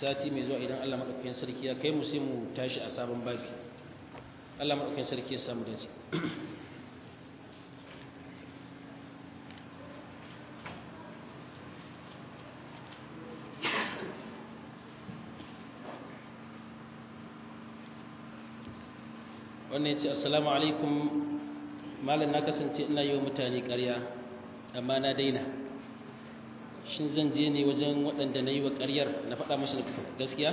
sati mai zuwa idan Allah maɗaukakin sarki ya kai mu sai mu tashi a sabon babi Allah maɗaukakin sarki ya samu dace wannan ya ce assalamu alaikum malam na kasance ina yi wa mutane ƙarya amma na daina shin zan je ne wajen waɗanda na yi wa ƙaryar na faɗa mashi gaskiya?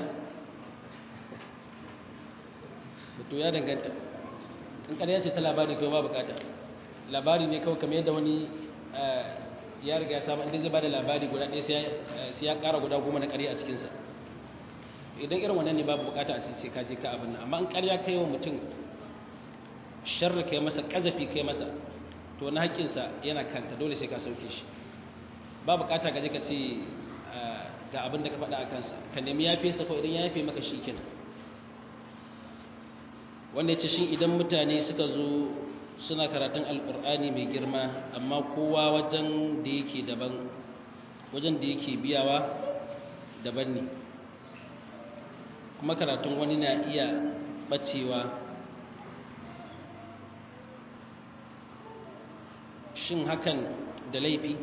to ya danganta in ƙarya ce ta labari kawai ba bukata labari ne kawai kamar yadda wani ya riga ya samu inda zai ba da labari guda ɗaya sai ya ƙara guda goma na ƙarya a cikinsa idan irin wannan ne babu bukata a sai ka je ka abin nan amma in ƙarya kai wa mutum sharri kai masa ƙazafi kai masa to na haƙƙinsa yana kanka dole sai ka sauke shi ba bukata gaje ka ce ga abin da ka faɗa a kansa ka nemi ya fesa ko idan ya yafe maka shi kenan wanda ya ce shi idan mutane suka zo suna karatun alƙur'ani mai girma amma kowa wajen da yake daban wajen da yake biyawa daban ne kuma karatun wani na iya ɓacewa shin hakan da laifi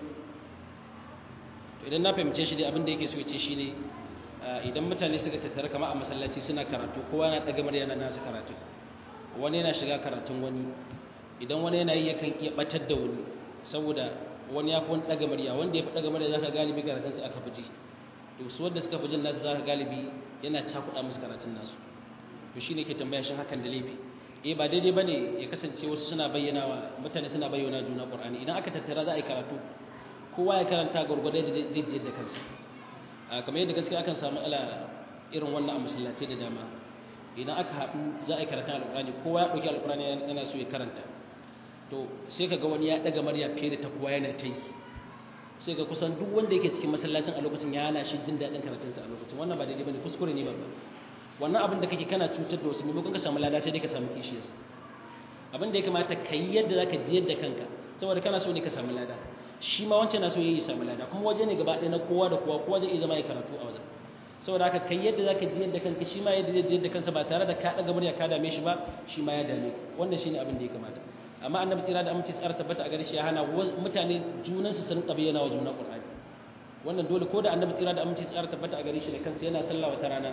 idan na fahimce shi dai abin da yake so ce shine idan mutane suka tattara kama a masallaci suna karatu kowa na daga murya na nasu karatu wani yana shiga karatun wani idan wani yana yi yakan iya batar da wani saboda wani ya fi wani daga murya wanda ya fi daga murya zaka galibi karatun su aka fi ji to su wanda suka fi jin nasu zaka galibi yana cakuɗa musu karatun nasu to shine ke tambaya shin hakan da laifi eh ba daidai bane ya kasance wasu suna bayyana wa mutane suna bayyana juna Qur'ani idan aka tattara za a yi karatu kowa ya karanta gurgurdai da jijiyar da kansa kamar yadda gaskiya akan samu ala irin wannan a masallaci da dama idan aka haɗu za a yi karatun alƙur'ani kowa ya ɗauki alƙur'ani yana so ya karanta to sai ka ga wani ya ɗaga murya fiye da ta kowa yana ta yi sai ga kusan duk wanda yake cikin masallacin a lokacin ya hana shi jin daɗin karatunsa a lokacin wannan ba daidai bane kuskure ne babba wannan abin da kake kana cutar da wasu maimakon ka samu lada sai dai ka samu kishiyarsa abin da ya kamata ka yi yadda za ka jiyar da kanka saboda kana so ne ka samu lada shi ma wancan na so ya yi samu lada kuma waje ne gaba ɗaya na kowa da kowa kowa zai iya zama ya karatu a wajen saboda haka kai yadda za ka jiyar da kanka shi ma yadda zai jiyar da kansa ba tare da ka ɗaga murya ka dame shi ba shi ma ya dame ka wannan shi ne abin da ya kamata amma annabi tsira da aminci tsara tabbata a gare shi ya hana mutane junansu sun bayyana wa juna qur'ani wannan dole ko da annabi tsira da aminci tsara tabbata a gare shi da kansa yana sallah wata rana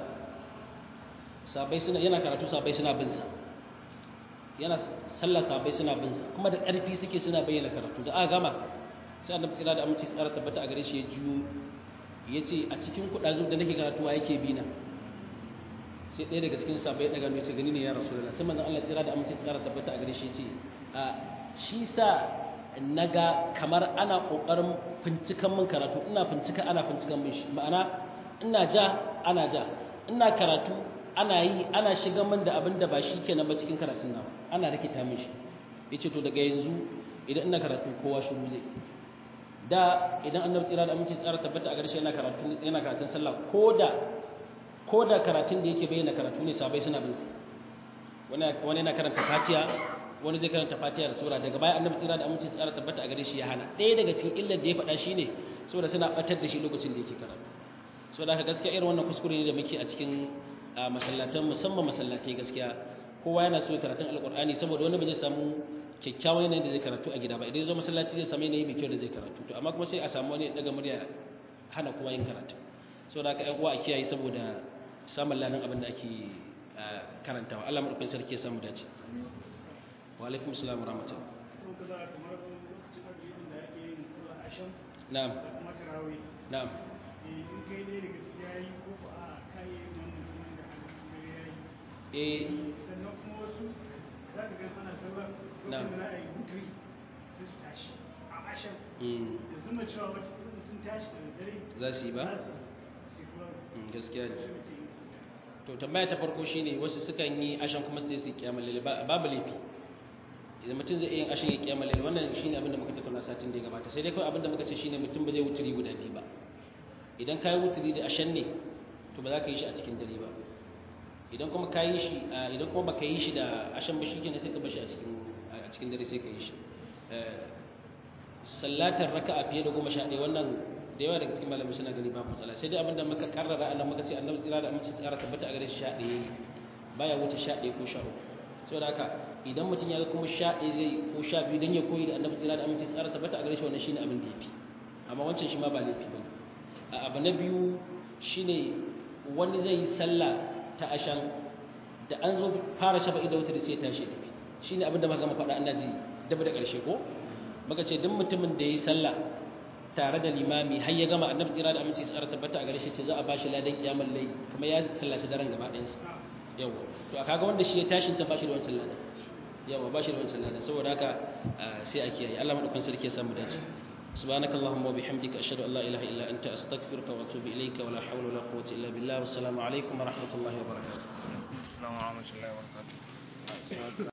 sabai suna yana karatu sabai suna bin sa yana sallah sabai suna bin sa kuma da ƙarfi suke suna bayyana karatu da aka gama sai annabi tsira da aminci tsara tabbata a gare shi ya juyo ya ce a cikin kuɗazu da nake karatu a yake bina sai ɗaya daga cikin sabai ɗaga ne ce gani ne ya rasu da sai manzon Allah tsira da aminci tsara tabbata a gare shi ya ce a shi sa naga kamar ana ƙoƙarin fincikan min karatu ina fincika ana fincikan min shi ma'ana ina ja ana ja ina karatu ana yi ana shiga min da abin da ba shi kenan ba cikin karatun nawa ana rikita min shi yace to daga yanzu idan ina karatu kowa shiru zai da idan annabi tsira da aminci tsara tabbata a garshe yana karatu yana karatun sallah koda koda karatun da yake bayyana karatu ne sabai suna bin sa wani wani yana karanta fatiha wani zai karanta fatiha da sura daga baya annabi tsira da aminci tsara tabbata a gare shi ya hana ɗaya daga cikin illar da ya faɗa shine saboda suna batar da shi lokacin da yake karatu saboda haka gaskiya irin wannan kuskure ne da muke a cikin masallatan musamman masallatai gaskiya kowa yana so karatun alkur'ani saboda wani ba zai samu kyakkyawan yanayin da zai karatu a gida ba idan ya zo masallaci zai samu yanayi mai kyau da zai karatu to amma kuma sai a samu wani daga murya hana kowa yin karatu saboda haka ƴan uwa a kiyaye saboda samun ladan abin da ake karantawa Allah madaukakin sarki ya samu dace wa alaikum assalam wa rahmatullah na'am na'am eh sannan kuma wasu za ka ga ana sallah Na. lokacin da za a yi wutri sai su tashi a ashan mm, da zuma cewa wata kudin sun tashi da dare za su yi ba za su yi kuma Mm, gaskiya ne shi ke yi to tambaya ta farko shine wasu sukan yi ashan kuma su je su yi kiyamul lail ba- babu laifi idan mutum zai iya yin ashan ya kiyamul lail wannan shine abin da muka tattauna satin da ya gabata sai dai kawai abin da muka ce shine mutum ba zai wuturi guda biyu ba idan ka yi wuturi da ashan ne to ba za ka yi shi a cikin dare ba idan kuma ka yi shi a- idan kuma baka yi shi da ashan ba shikenan sai ka bar shi a cikin a cikin dare sai ka yi shi Eh, sallatar raka'a fiye da goma sha ɗaya wannan da yawa daga cikin malamai suna gani babu matsala sai dai abinda muka karrara Allah muka ce annabi tsira da aminci tsara tabbata a gare shi sha ɗaya baya wuce sha ɗaya ko sha uku saboda haka idan mutum ya ga kuma sha ɗaya zai ko sha biyu don ya koyi da annabi tsira da aminci tsara tabbata a gare shi wannan shine abin da ya fi amma wancan shi ma ba laifi ba ne abu na biyu shine wani zai yi sallah ta ashan da an zo fara shafa'i da wutar sai ya tashi tafi shine abin da muka gama faɗa ana ji daba da ƙarshe ko muka ce duk mutumin da ya yi sallah tare da limami har ya gama annabi tsira da aminci tsara tabbata a gare shi ce za a bashi ladan kiyamul layl kuma ya sallaci daren gaba ɗayan sa yawa to kaga wanda shi ya tashin ta bashi da wancan ladan yawa bashi da wancan ladan saboda haka sai a kiyaye Allah madaukakin sarki ya samu dace سبحانك اللهم وبحمدك أشهد أن لا إله إلا أنت أستغفرك وأتوب إليك ولا حول ولا قوة إلا بالله والسلام عليكم ورحمة الله وبركاته السلام ورحمة الله وبركاته